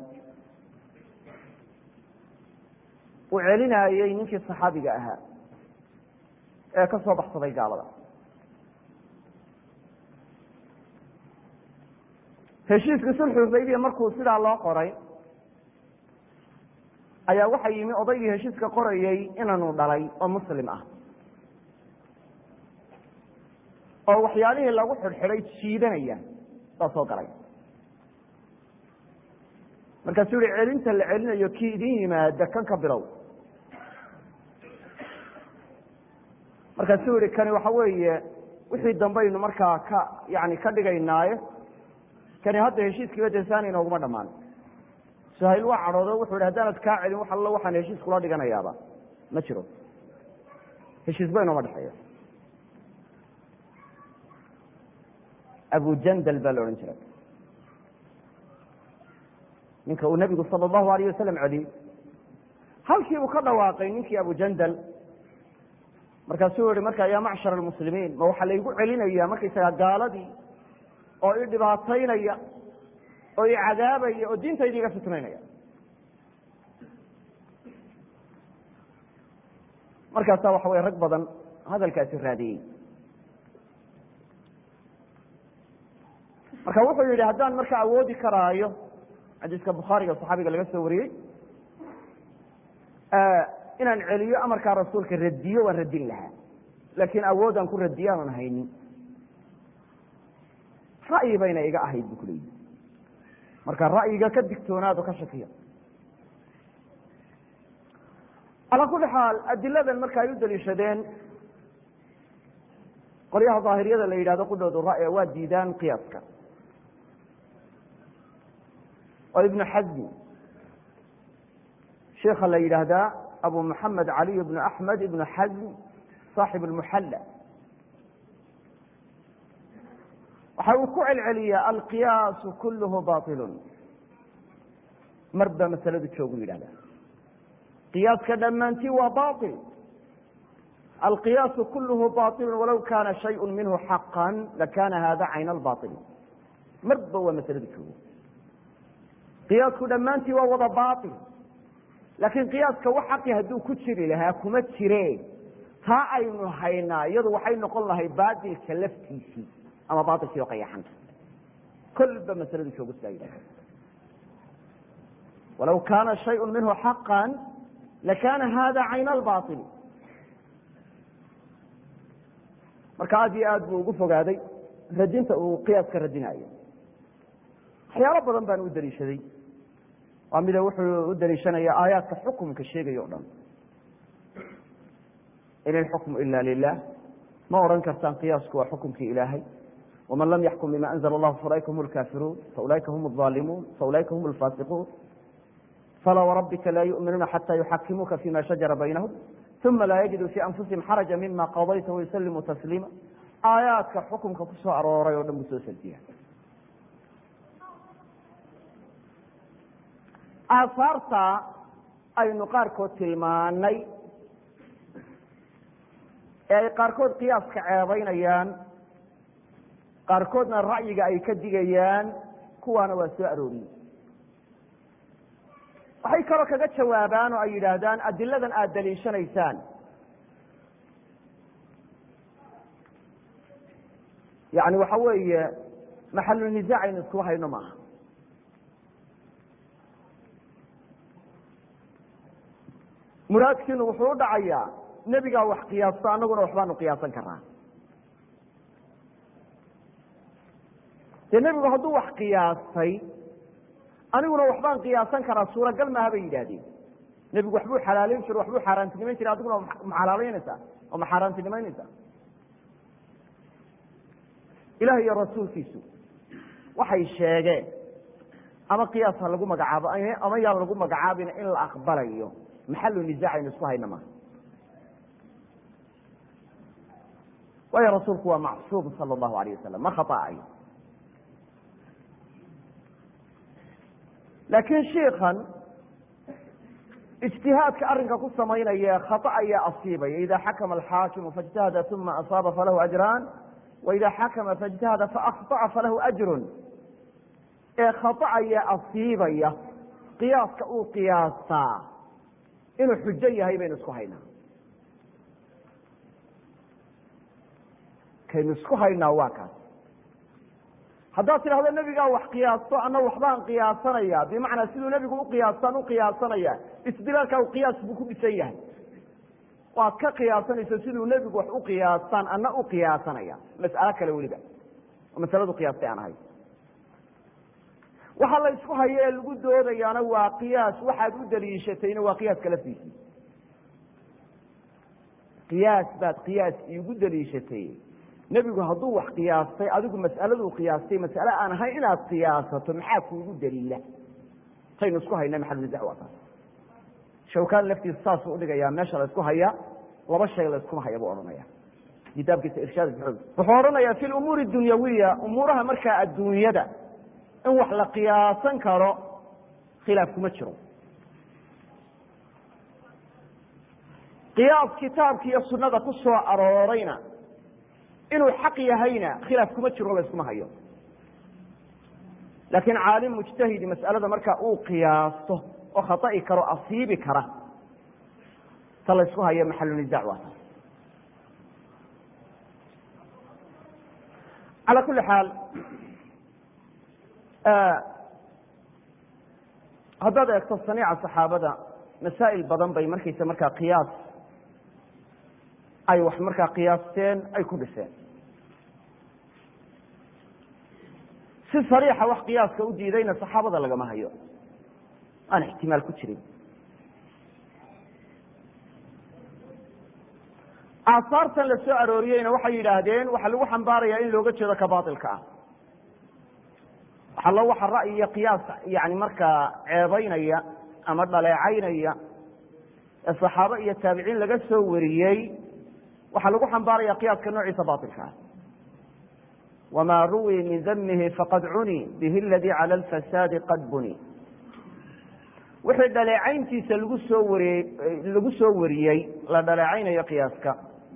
uu celinaayey ninkii saxaabiga ahaa ee ka soo baxsaday gaalada heshiiskii sulxu xudaybiya markuu sidaa loo qoray ayaa waxaa yimi odaygii heshiiska qorayey inanu dhalay oo muslim ah oo waxyaalihii lagu xidhxidhay jiidanaya baa soo galay markaasuu yihi celinta la celinayo kii idin yimaada kan ka bilow markaasuu yihi kani waxa weeye wixii dambaynu markaa ka yani ka dhigaynaaye kani hadda heshiiskiiba desaani inooguma dhamaan sahayl waa cadhoodo wuxu yidhi haddaanad kaa celin wax allo waxaan heshiis kula dhiganayaaba ma jiro heshiisba inooma dhexeeya abujandal baa la odhan jiray ninka uu nebigu sala allahu alayh wasalam celiyey halkiibuu ka dhawaaqay ninkii abujandal markaasuu yihi marka yaa macshar almuslimiin ma waxaa laygu celinaya markaysaga gaaladii oo i dhibaataynaya oo i cadaabaya oo diintayda iga fitnaynaya markaasaa waxa weye rag badan hadalkaasi raadiyey marka wuxuu yihi haddaan marka awoodi karaayo xadiiska bukhaariga saxaabiga laga soo wariyey inaan celiyo amarkaa rasuulka radiyo waan radin lahaa laakiin awoodaan ku radiyo aanan haynin ra'yi bayna iga ahayd bu kuleeyihi marka ra'yiga ka digtoonaado ka shakiya calaa kuli xaal adiladan marka ay u daliishadeen qolyaha daahiriyada la yidhahdo qudhoodu ra'y waa diidaan qiyaaska oo ibnu xazmi sheikha la yidhaahdaa abu maxamed caliy bnu axmed ibnu xazm saaxib lmuxalla waxa uu ku celceliyaa alqiyaasu kulluhu bailun mar baa masaladu joogu yidhahda qiyaaska dhammaantii waa bail alqiyaasu kulluhu bailun walow kaana shayءu minhu xaqan lakana hada cayn albail marba waa masaladu joogo qiyaasku dhammaantii waa wada bail laakiin qiyaaska wax xaqi hadduu ku jiri lahaa kuma jire taa aynu haynaa iyadu waxay noqon lahay baatilka laftiisii ama baailkii oo qayaxan kolba masaladu joogo sidaa yidhahda walaw kaana shayءu minhu xaqa lakana hada cayn albail marka aad iyo aad buu ugu fogaaday radinta uu qiyaaska radinayo waxyaalo badan baan u daliishaday waa mida wuxuu u daliishanaya aayaadka xukumka sheegaya o dhan in ilxukmu ila lilah ma odhan kartaan qiyaasku waa xukumkii ilaahay waman lam yaxkum bima anzla allahu faulaika hum lkaafiruun faulaika hum aalimuun faulaika hum alfasiquun falaa warabbika laa yuminuuna xata yuxakimuuka fima shajara baynahum uma laa yajiduu fii anfusihim xaraja mima qadayta wayuslimuu tasliima aayaadka xukumka ku soo arooray oo dhan buu soo sardiya aasaarta aynu qaarkood tilmaanay ee ay qaarkood qiyaaska ceebaynayaan qaarkoodna ra'yiga ay ka digayaan kuwaana waa soo arooriyey waxay kaloo kaga jawaabaan oo ay yidhaahdaan adiladan aada daliishanaysaan yani waxa weeye maxalulnisaac aynu isku hayno maaha muraadkiinu wuxuu u dhacayaa nebigaa wax qiyaasto annaguna waxbaanu qiyaasan karaa dee nebigu hadduu wax qiyaastay aniguna waxbaan qiyaasan karaa suuragal maaha bay yidhaahdeen nebigu waxbuu xalaalayn jiro waxbuu xaaraantinimayn jira adiguna ma xalaalaynaysaa oo ma xaaraantinimaynaysaa ilaah iyo rasuulkiisu waxay sheegeen ama qiyaas ha lagu magacaabo ama yaan lagu magacaabin in la aqbalayo maxalu nisaac aynu isku hayna maha waayo rasuulku waa macsuum sala allahu alayh wasalam ma khaaayo laakiin shiikan ijtihaadka arrinka ku samaynaya khata ayaa asiibaya ida xakama alxaakimu faاjtahada uma asaaba falahu ajraan waida xakama faاjtahada faakطaca falahu ajrun ee khata ayaa asiibaya qiyaaska uu qiyaastaa inuu xujo yahay baynu isku haynaa kaynu isku haynaa waa kaas haddaad tidhahdo nebigaa wax qiyaasto ana waxbaan qiyaasanaya bimacnaa siduu nebigu uqiyaastaan uqiyaasanaya isdilaalkaa qiyaas buu ku dhisan yahay waad ka qiyaasanayso siduu nebigu wax uqiyaastaan ana uqiyaasanaya mas'alo kale weliba oo masaladu qiyaastay aan ahay waxa la isku hayo ee lagu doodayaana waa qiyaas waxaad u daliishatayna waa qiyaaska laftiisii qiyaas baad qiyaas iigu daliishatay nebigu hadduu wax qiyaastay adigu mas'aladuu qiyaastay mas'ale aan ahayn inaad qiyaasato maxaa kuugu daliila taynu isku hayna maxalunisac waa taas shawkaan laftiisa saasuu udhigayaa meesha la isku haya laba shay la iskuma haya buu odhanaya kitaabkiisa irshaad buxuud wuxuu odhanayaa fi lumuuri dunyawiya umuuraha markaa adduunyada in wax la qiyaasan karo khilaaf kuma jiro qiyaas kitaabka iyo sunada ku soo aroorayna inuu xaq yahayna khilaaf kuma jiro la iskuma hayo laakiin caalim mujtahidi mas'alada markaa uu qiyaasto oo khata'i karo asiibi kara ta la ysku hayo maxalunisac waa taas calaa kuli xaal haddaad eegto saniica saxaabada masaa'il badan bay markaysa markaa qiyaas ay wax markaa qiyaasteen ay ku dhiseen si sariixa wax qiyaaska u diidayna saxaabada lagama hayo aan ixtimaal ku jirin aasaartan la soo arooriyeyna waxay yidhaahdeen waxaa lagu xambaarayaa in looga jeedo ka baatilka ah waxallo waxa ra'yi iyo qiyaas yani markaa ceebaynaya ama dhaleecaynaya ee saxaabo iyo taabiciin laga soo wariyey waxaa lagu xambaaraya qiyaaska noociisa baatilka ah wma ruwii min damihi faqad cuni bihi aladii cala alfasaadi qad buni wixii dhaleecayntiisa lagu soo wariye lagu soo wariyey la dhaleecaynayo qiyaaska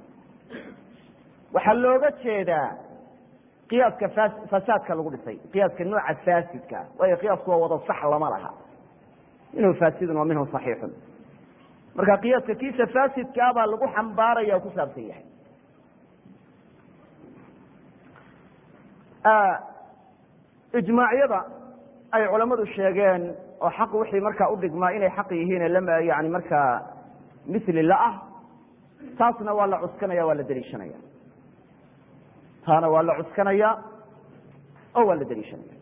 waxaa looga jeedaa qiyaaska fasaadka lagu dhisay qiyaaska nooca faasidka waayo qiyaasku waa wada sax lama laha minhu faasidun wa minhu صaxiixun marka qiyaaska kiisa faasidkaa baa lagu xambaaraya o ku saabsan yahay ijmaacyada ay culammadu sheegeen oo xaq wixii markaa udhigmaa inay xaq yihiin yani markaa mili la ah taasna waa la cuskanaya waa la deliishanaya taana waa la cuskanaya oo waa la deliishanaya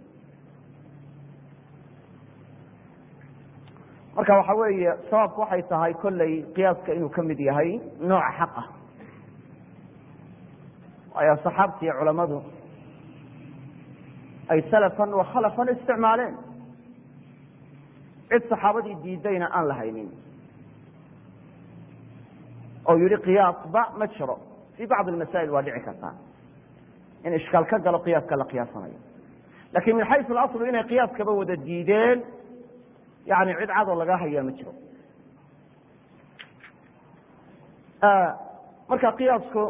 marka waxa weeye sababku waxay tahay kolley qiyaaska inuu ka mid yahay nooca xaqa ayaa saxaabta iyo culammadu ay salafan wa khalafan isticmaaleen cid saxaabadii diidayna aan la haynin oo yihi qiyaasba ma jiro fii bacdi masaa'il waa dhici kartaa in ishkaal ka galo qiyaaska la qiyaasanayo lakin min xaysu alaslu inay qiyaaskaba wada diideen yani cid cadoo laga hayaa ma jiro marka qiyaasku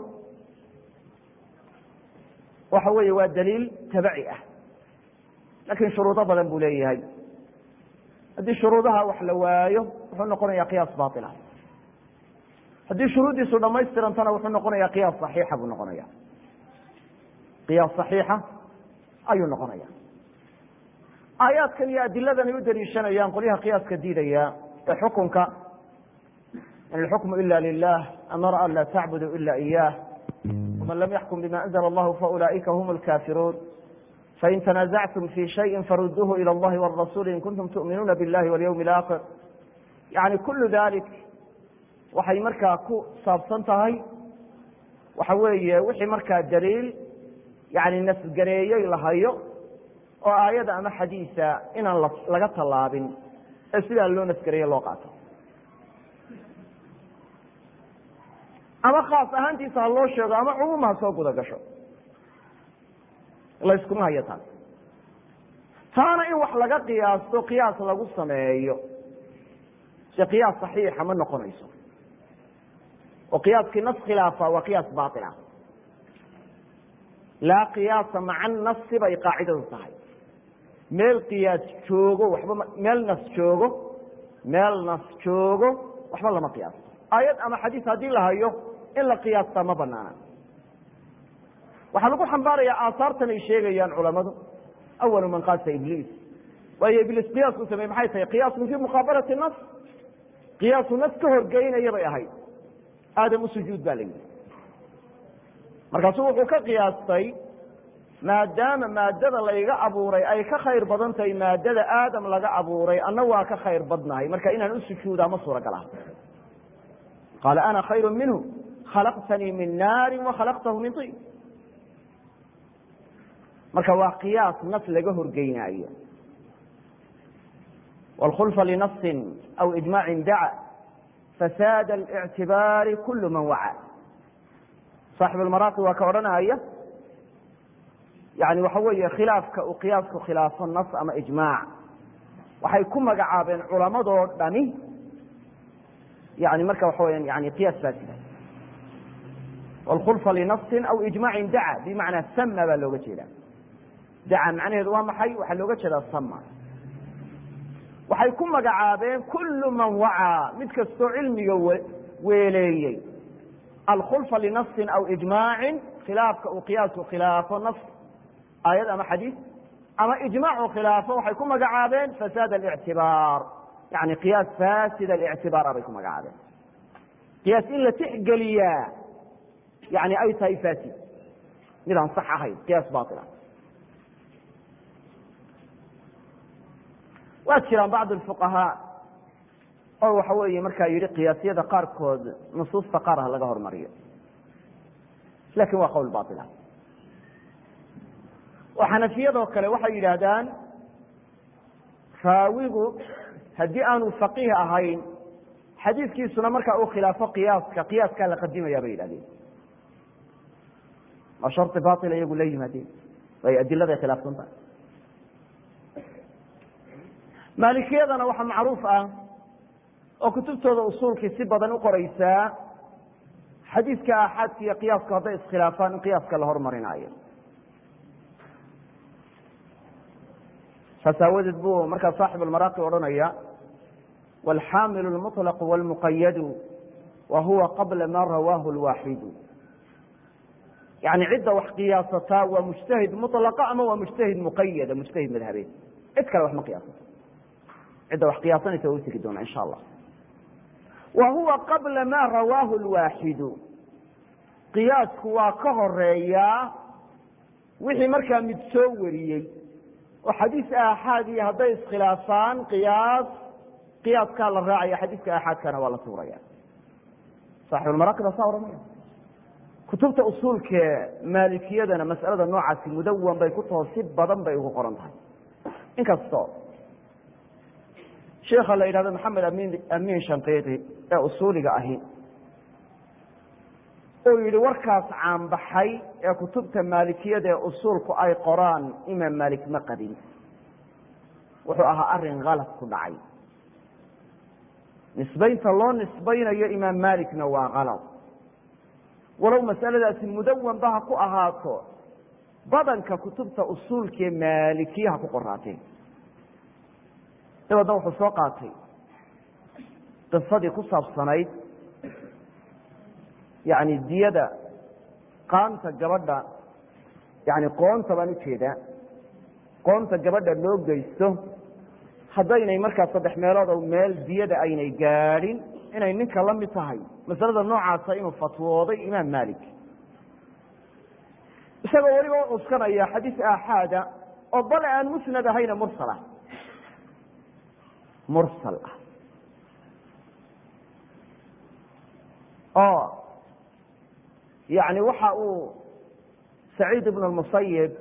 waxa weeye waa daliil tabaci ah lakin shuruudo badan buu leeyahay haddii shuruudaha wax la waayo wuxuu noqonaya qiyaas baila haddii shuruuddiisu dhamaystirantana wuxuu noqonaya qiyaas صaxiixa buu noqonaya qiyaas صaxiixa ayuu noqonaya aayaadkan iyo adiladan ay u daliishanayaan qolyaha qiyaaska diidaya ee xukunka in alxukmu ila lilah amara an laa tacbudu ila iyah wman lam yaxkum bima anzla allahu faulaئika hm اlkafiruun fain tanazactum fi shayi faruduuhu ilى اllahi wاrasuli in kuntum tu'minuuna biاllahi wاlyawmi اlآkhir yani kulu dalik waxay markaa ku saabsan tahay waxa weeye wixii markaa daliil yani nasgareeyey la hayo oo aayada ama xadiisa inaan laga tallaabin ee sidaa loo nasgareeye loo qaato ama khaas ahaantiisa ha loo sheego ama cumuum ha soo guda gasho layskuma hayo taas taana in wax laga qiyaasto qiyaas lagu sameeyo se qiyaas saxiixa ma noqonayso oo qiyaaskii nas khilaafa waa qiyaas baila laa qiyaasa maca nasi bay qaacidadu tahay meel qiyaas joogo waxba meel nas joogo meel nas joogo waxba lama qiyaasto aayad ama xadiis haddii la hayo in la qiyaastaa ma banaana waxaa lagu xambaaraya aahaartan ay sheegayaan culamadu awalu man qaasa ibliis waayo ibliis qiyaas u samey maxay tahay qiyaasun fii muqaabalati nas qiyaasu nas ka horgeynaya bay ahayd aadam u sujuud baa la yidhi markaasuu wuxuu ka qiyaastay maadaama maadada layga abuuray ay ka khayr badan tahay maadada aadam laga abuuray anna waa ka khayr badnahay marka inaan u sujuudaa ma suuragal ah qaala ana khayru minhu khalaqtanii min naari wa khalaqtahu min tin marka waa qiyaas nas laga horgeynaayo wاlkhulfa linasin aw ijmaacin daca fasaad اlictibaari kul man waca saaxib almaraaqi waa ka odhanaya yani waxa weeye khilaafka uu qiyaasku khilaafo nas ama ijmaac waxay ku magacaabeen culamadoo dhani yani marka waxa weya yani qiyaas faasida wاlkhulfa linasin aw ijmaacin daca bimacnaa sama baa looga jeeda daca macnaheedu waa maxay waxaa looga jeedaa sama waxay ku magacaabeen kulu man wacaa mid kastoo cilmiga weeleeyey alkhulfa linasin aw ijmaacin khilaafka uu qiyaasku khilaafo nas aayad ama xadiis ama ijmaac uu khilaafo waxay ku magacaabeen fasaad alictibaar yani qiyaas fasid alictibaara bay ku magacaabeen qiyaas in la tixgeliyaa yani ay tahay fasid mid aan sax ahayn qiyaas baila waa jiraan bacd fuqahaa oo waxa weeye markaa yihi qiyaasyada qaarkood nusuusta qaar ha laga hormariyo lakin waa qowl baila oo xanafiyadoo kale waxay yidhaahdaan raawigu haddii aanu faqiih ahayn xadiiskiisuna markaa uu khilaafo qiyaaska qiyaaskaa la qadimaya bay yidhahdeen waa shari baila iyagu la yimaadeen way adiladay khilaafsan tahay maalikiyadana waxaa macruuf ah oo kutubtooda usuulkii si badan u qoraysaa xadiiska aaxaadka iyo qiyaasku hadday iskhilaafaan in qiyaaska la hormarinaayo saas aawadeed buu markaa saaxib almaraaqi odhanaya wاlxaamilu اlmuطlq wاlmuqayadu wa huwa qabla ma rawaahu اlwaaxidu yani cidda wax qiyaasataa waa mujtahid muطlaqa ama waa mujtahid muqayada mujtahid madhabeed cid kale wax ma qiyaasato cidda wax qiyaasanaysa waa u tegi doona insha allah wa huwa qabla ma rawaahu اlwaaxidu qiyaasku waa ka horeeyaa wixii markaa mid soo wariyey oo xadiis aaxaadii hadday iskhilaafaan qiyaas qiyaaskaa la raacaya xadiiska aaxaadkana waa la tuuraya saaxibulmaraaqi baa saa odhanaya kutubta usuulkee maalikiyadana mas'alada noocaasi mudawan bay ku taho si badan bay ugu qoran tahay inkastoo sheikha la yidhahdo maxamed amin amiin shanqiiti ee usuuliga ahi uu yihi warkaas caanbaxay ee kutubta maalikiyada ee usuulku ay qoraan imaam maalik ma qabin wuxuu ahaa arin kalad ku dhacay nisbaynta loo nisbaynayo imaam maalikna waa kalad walow masaladaasi mudawan ba ha ku ahaato badanka kutubta usuulkaee maalikiyaha ku qoraateen dabeedna wuxuu soo qaatay qisadii ku saabsanayd yani diyada qaanta gabadha yani qoonta baan ujeedaa qoonta gabadha loo geysto haddaynay markaa saddex meelood oo meel diyada aynay gaadhin inay ninka la mid tahay masalada noocaasa inuu fatwooday imaam malik isagoo weliba u cuskanaya xadiis aaxaada oo bale aan musnad ahayna mursal ah mursal ah oo yani waxa uu saciid ibn اmusayib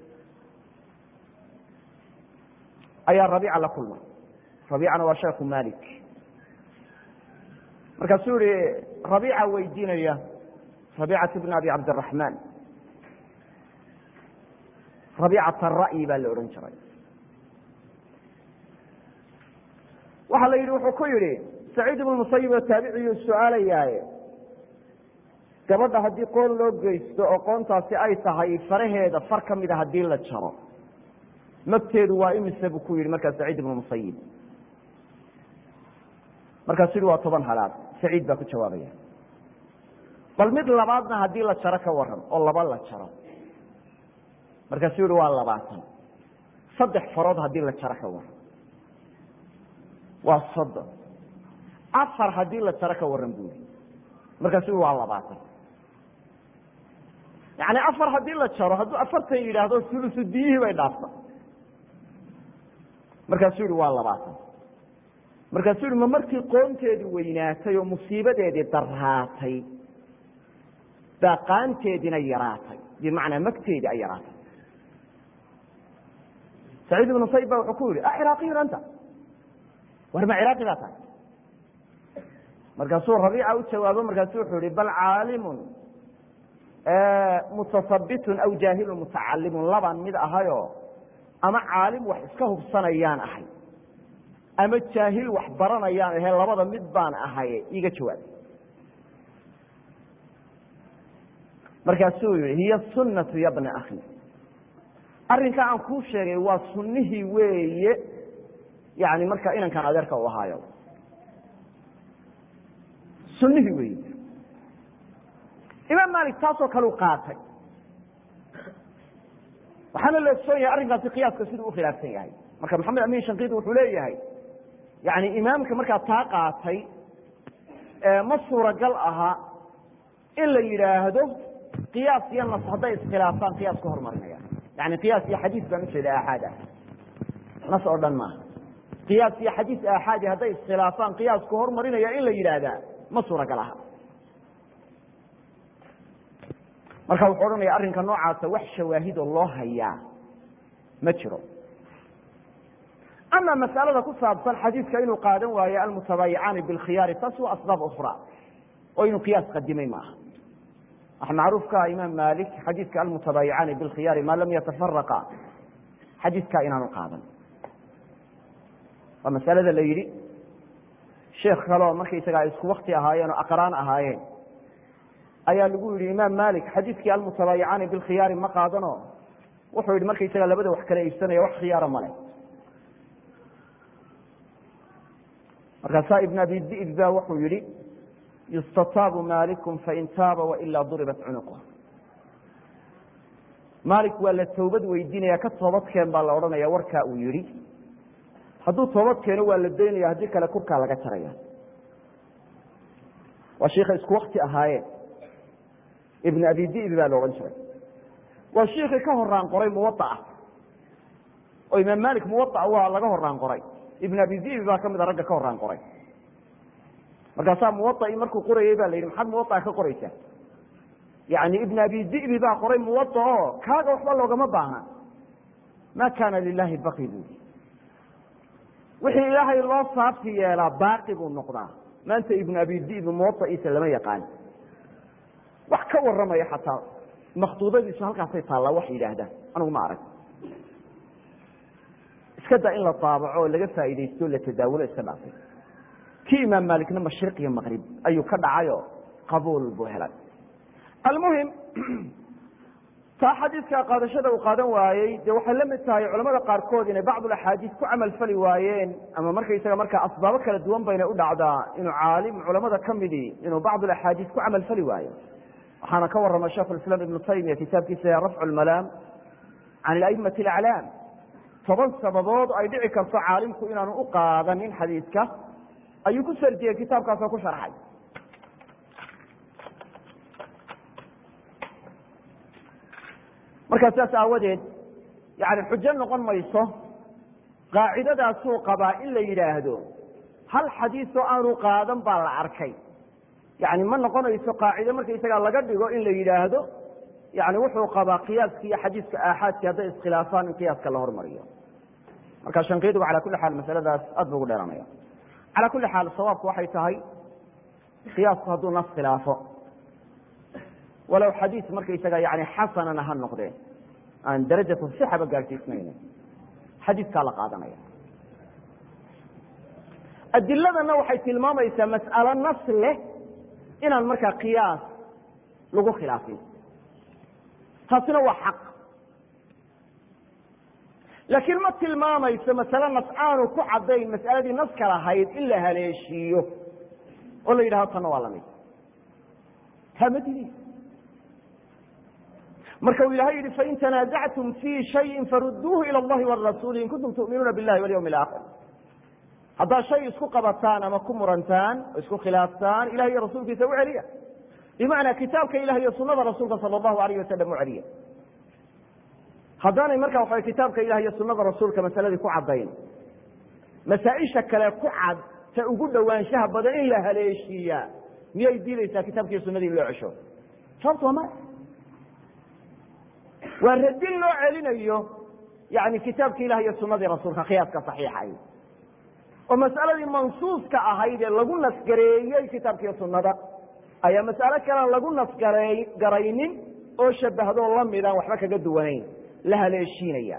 ayaa rabiica la kulmay rabiicana waa sheekhu malik markaasuu yihi rabiica weydiinaya rabiicat bn abi cabdiraxmaan rabiicat ara'yi baa la odhan jiray waxaa la yidhi wuxuu ku yidhi saciid ibn musayib oo taabiciyuu su-aalayaaye gabadha haddii qoon loo geysto oo qoontaasi ay tahay faraheeda far ka mida haddii la jaro magteedu waa imise buu ku yidhi markaa saciid ibnu musayib markaasuu yihi waa toban halaad saciid baa ku jawaabaya bal mid labaadna haddii la jaro ka waran oo laba la jaro markaasuu yihi waa labaatan saddex farood haddii la jaro ka waran waa soddon afar haddii la jaro ka waran buu yihi markaasuu yihi waa labaatan yani afar haddii la jaro hadduu afartan yidhaahdo sulusu diyihii bay dhaafta markaasuu yihi waa labaatan markaasuu yihi ma markii qoonteedii weynaatay oo musiibadeedii daraatay daaqaanteediina yaraatay bimacnaa magteedii ay yaraatay saciid ibnu sayib ba wuxuu ku yihi aciraaqiyun anta war ma ciraaqi baa tahay markaasuu rabiica u jawaabo markaasu wuxuu yihi bal caalimun mutasabitun aw jaahilun mutacalimun labaan mid ahayo ama caalim wax iska hubsanayaan ahay ama jaahil wax baranayaan ahe labada mid baan ahaye iga jawaab markaasuu yihi hiya sunatu ya bna akhi arrinka aan kuu sheegay waa sunnihii weeye yani markaa inankan adeerka u ahaayo sunnihii weeye imaam malik taasoo kale u qaatay waxaana la ogsoon yahay arrinkaasi qiyaaska siduu ukhilaafsan yahay marka maxamed amin shankidi wuxuu leeyahay yani imaamka markaa taa qaatay ma suuragal aha in la yidhaahdo qiyaas iyo nas hadday iskhilaafaan qiyaas ka hormarinaya yani qiyaas iyo xadiis baan ujeeda aaxaad ah nas oo dhan maaha qiyaas iyo xadiis aaxaadi hadday iskhilaafaan qiyaas ka hormarinaya in la yidhaahdaa ma suuragal aha marka wuxuu odhanaya arrinka noocaasa wax shawaahidoo loo hayaa ma jiro ama masalada ku saabsan xadiidka inuu qaadan waayo almutabaayicaani bilkhiyaari taas waa asbaab ukhra oo inuu qiyaas qadimay maaha waxa macruuf ka ah imaam malik xadiidka almutabaayicaani bilkhiyaari maa lam yatafaraqa xadiidkaa inaanu qaadan waa masalada la yidhi sheekh kaleo markaysaga ay isku wakti ahaayeen oo aqraan ahaayeen ayaa lagu yihi imaam malik xadiidkii almutabaayicaani bilkhiyaari ma qaadano wuxuu yihi markaysaga labada wax kala iibsanaya wax khiyaara male markaasaa ibn abi di'b ba wuxuu yihi yustataabu malikum fain taaba wailaa duribat cunuqh malik waa la toobad weydiinaya ka toobadkeen baa la odhanaya warkaa uu yihi hadduu toobad keeno waa la daynaya haddii kale kurkaa laga jaraya waa shiika isku wakti ahaayeen ibn abi di'bi baa la odhan jiray waa shiikii ka horaan qoray muwaaa oo imaam malik muwaaa waa laga horaan qoray ibn abi di'bi baa kamida ragga ka horaan qoray markaasaa muwaai markuu qorayey ba la yidhi maxaad muwaaa ka qoraysaa yani ibn abi di'bi baa qoray muwada oo kaaga waxba loogama baahna ma kana lilahi baqi bui wixii ilaahay loo saabti yeelaa baaqi buu noqdaa maanta ibn abi di'bi muwadaciisa lama yaqaan wax ka waramaya xataa makduudadiisu halkaasay taallaa wax yidhaahdaan anigu ma arag iska daa in la daabaco oo laga faa'iidaysto la tadaawulo iska dhaafay kii imaam maalikna mashriq iyo maqrib ayuu ka dhacayoo qabuul buu helay almuhim taa xadiidka qaadashada uu qaadan waayey dee waxay la mid tahay culamada qaarkood inay bacdul axaadiis ku camal fali waayeen ama markaysaga markaa asbaabo kala duwan bayna u dhacdaa inuu caalim culamada ka midii inuu bacdul axaadiis ku camal fali waayo waxaana ka warama sheikh islaam ibnu taymiya kitaabkiisa rafcu lmalaam can aimati alaclaam toban sababood ay dhici karto caalimku inaanu u qaadanin xadiidka ayuu ku sardiyey kitaabkaasoo ku sharxay markaa saas aawadeed yani xujo noqon mayso qaacidadaasuu qabaa in la yidhaahdo hal xadiisoo aanu qaadan baa la arkay yani ma noqonayso qaacide markaysagaa laga dhigo in la yidhaahdo yani wuxuu qabaa qiyaaski iyo xadiiska aaxaadki hadday iskhilaafaan in qiyaaska la hormariyo marka shankiidugu cala kuli xaal masaladaas aad bu ugu dheeranaya cala kuli xaal sawaabku waxay tahay qiyaasku hadduu nas khilaafo walow xadiis markaysaga yani xasanana ha noqdeen aan darajatu sixaba gaadhsiisnayna xadiiskaa la qaadanaya adiladana waxay tilmaamaysaa mas'alo nas leh inaan markaa qiyaas lagu khilaafin taasina waa xaq laakiin ma tilmaamayso masale nas aanu ku caddayn mas'aladii naska lahayd in la haleeshiiyo oo la yidhahdo tanna waa lamid taa ma didi marka uu ilahay yihi fain tanaasactum fii shayin faruduuhu ila allahi warasuuli in kuntum tu'minuuna billahi walyawmi alaakhir haddaad shay isku qabataan ama ku murantaan oo isku khilaaftaan ilahi iyo rasuulkiisa u celiya bimacnaa kitaabka ilah iyo sunada rasuulka sala allahu alayh wasalam u celiya haddaanay marka waxa kitaabka ilah iyo sunada rasuulka masaladii ku caddayn masaaisha kale ku cad ta ugu dhowaanshaha badan in la haleeshiiyaa miyay diidaysaa kitaabkiiyo sunadii in loo cesho sababto waa maya waa radin loo celinayo yani kitaabki ilah iyo sunadii rasuulka qiyaaska saxiixay oo mas'aladii mansuuska ahayd ee lagu nasgareeyey kitaabkiiyo sunada ayaa mas'alo kalean lagu nasgaraynin oo shabahdoo lamidaan waxba kaga duwanayn la haleeshiinaya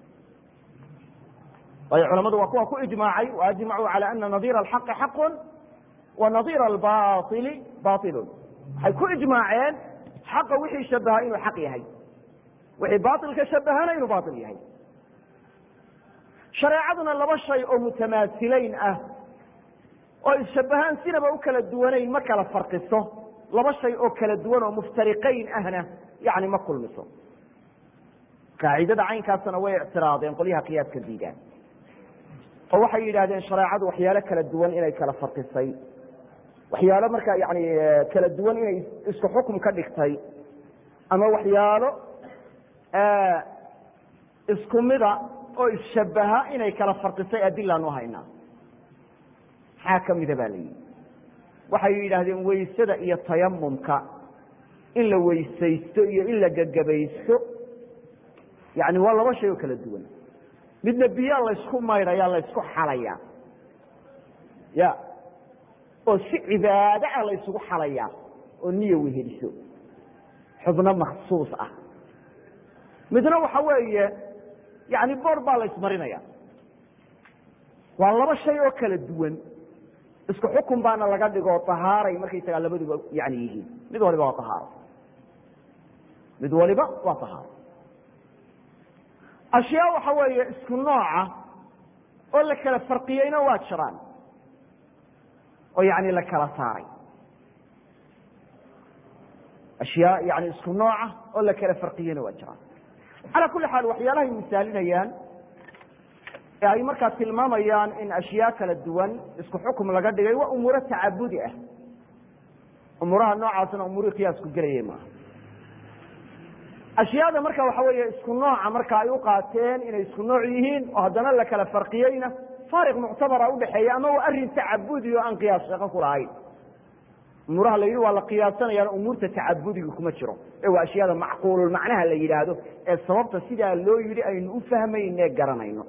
waayo culamadu waa kuwa ku ijmaacay waajmacuu cala ana nadiira alxaqi xaqun wa nadiira albaili bailun waxay ku ijmaaceen xaqa wixii shabaha inuu xaq yahay wixii bailka shabahana inuu bail yahay shareecaduna laba shay oo mutamaasilayn ah oo isshabahaan sinaba u kala duwanayn ma kala farqiso laba shay oo kala duwan oo muftariqayn ahna yani ma kulmiso qaacidada caynkaasna way ictiraadeen qolyaha qiyaaska diidaan oo waxay yidhahdeen shareecadu waxyaalo kala duwan inay kala farqisay waxyaalo markaa yani kala duwan inay isku xukum ka dhigtay ama waxyaalo isku mida oo isshabaha inay kala farqisay adilaan u haynaa maxaa ka mida ba la yidhi waxay yidhaahdeen weysada iyo tayamumka in la weysaysto iyo in la gagabaysto yani waa laba shay oo kala duwan midna biyaa laysku maydhaya laysku xalaya ya oo si cibaado ah laysugu xalaya oo niya weheliso xubno maksuus ah midna waxa weeye yani boor baa la ismarinaya waa laba shay oo kala duwan isku xukun baana laga dhigo ahaaray markaysagaa labaduba yani yihiin mid waliba waa ahaaro mid waliba waa ahaaro ashyaa waxa weeye isku nooca oo la kala farqiyeyna waa jiraan oo yani la kala saaray ashyaa yani isku nooca oo la kala farqiyeyna waa jiraan calaa kuli xaal waxyaalahay misaalinayaan ee ay markaa tilmaamayaan in ashyaa kala duwan isku xukum laga dhigay waa umuuro tacabudi ah umuuraha noocaasna umuurihii qiyaasku gelayay maaha ashyaada marka waxa weeye isku nooca marka ay u qaateen inay isku nooc yihiin oo haddana la kala farqiyeyna faariq muctabara udhexeeya ama waa arrin tacabudi oo aan qiyaas shaqo ku lahayn umuuraha la yidhi waa la qiyaasanayaan umuurta tacabudiga kuma jiro ee waa ashyaada macquululmacnaha la yidhaahdo ee sababta sidaa loo yidhi aynu u fahmayne garanayno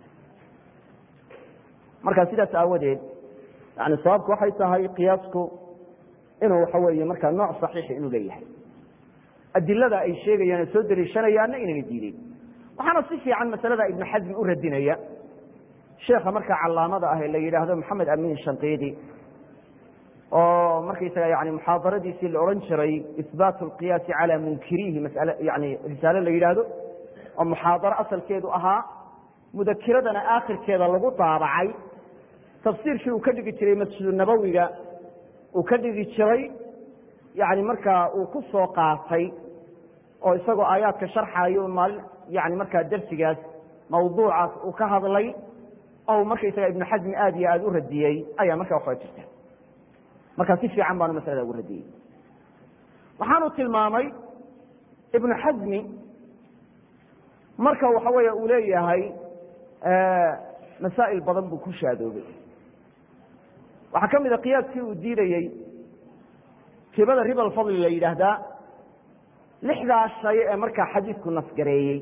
marka sidaas aawadeed yani sababku waxay tahay qiyaasku inuu waxa weeye markaa nooc saxiixi inuu leeyahay adilada ay sheegayaan oo soo dariishanayaanna inayna diideen waxaana si fiican masalada ibnu xasmi u radinaya sheekha markaa calaamada ah ee la yidhaahdo maxamed amin shanqiidi oo markaysaga yani muxaadaradiisii la odhan jiray ihbaat alqiyaasi calaa munkirihi masale yani risaale la yidhaahdo oo muxaadaro asalkeedu ahaa mudakiradana aakhirkeeda lagu daabacay tafsiirkii uu ka dhigi jiray masjidu nabowiga uu ka dhigi jiray yani markaa uu ku soo qaatay oo isagoo aayaadka sharxayo maalin yani markaa darsigaas mawduucaas uu ka hadlay oo markaysaga ibnu xasmi aad iyo aada u radiyey ayaa markaa waxaa jirta markaa si fiican baanu masalada ugu radiyey waxaanu tilmaamay ibnu xasmi marka waxa weeye uu leeyahay masaa'il badan buu ku shaadoobay waxaa ka mid a qiyaaskii uu diidayey ribada riba alfadli la yidhaahdaa lixdaa shay ee markaa xadiidku nasgareeyey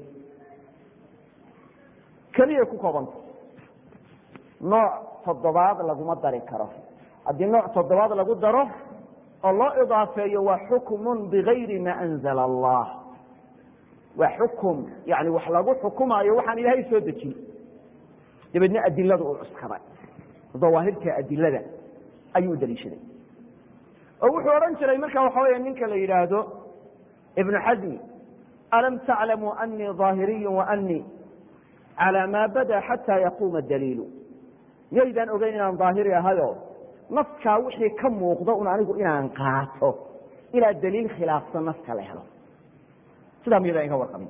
keliyay ku koobanta nooc toddobaad laguma dari karo haddii nooc toddobaad lagu daro oo loo idaafeeyo waa xukmun bigayri ma anzala allah waa xukum yani wax lagu xukumaayo waxaan ilaahay soo dejin dabeedna adilada uu cuskaday dawaahirta adilada ayuu u daliishaday oo wuxuu odhan jiray marka waxa weya ninka la yidhaahdo ibnu xasmi alam taclamuu anii ظaahiriyu waanii calى maa bada xataa yaquuma daliilu miyaydaan ogeyn inaan daahiri ahayo naskaa wixii ka muuqda un anigu inaan qaato ilaa daliil khilaafsan naska la helo sidaa miyadaan iga warqabin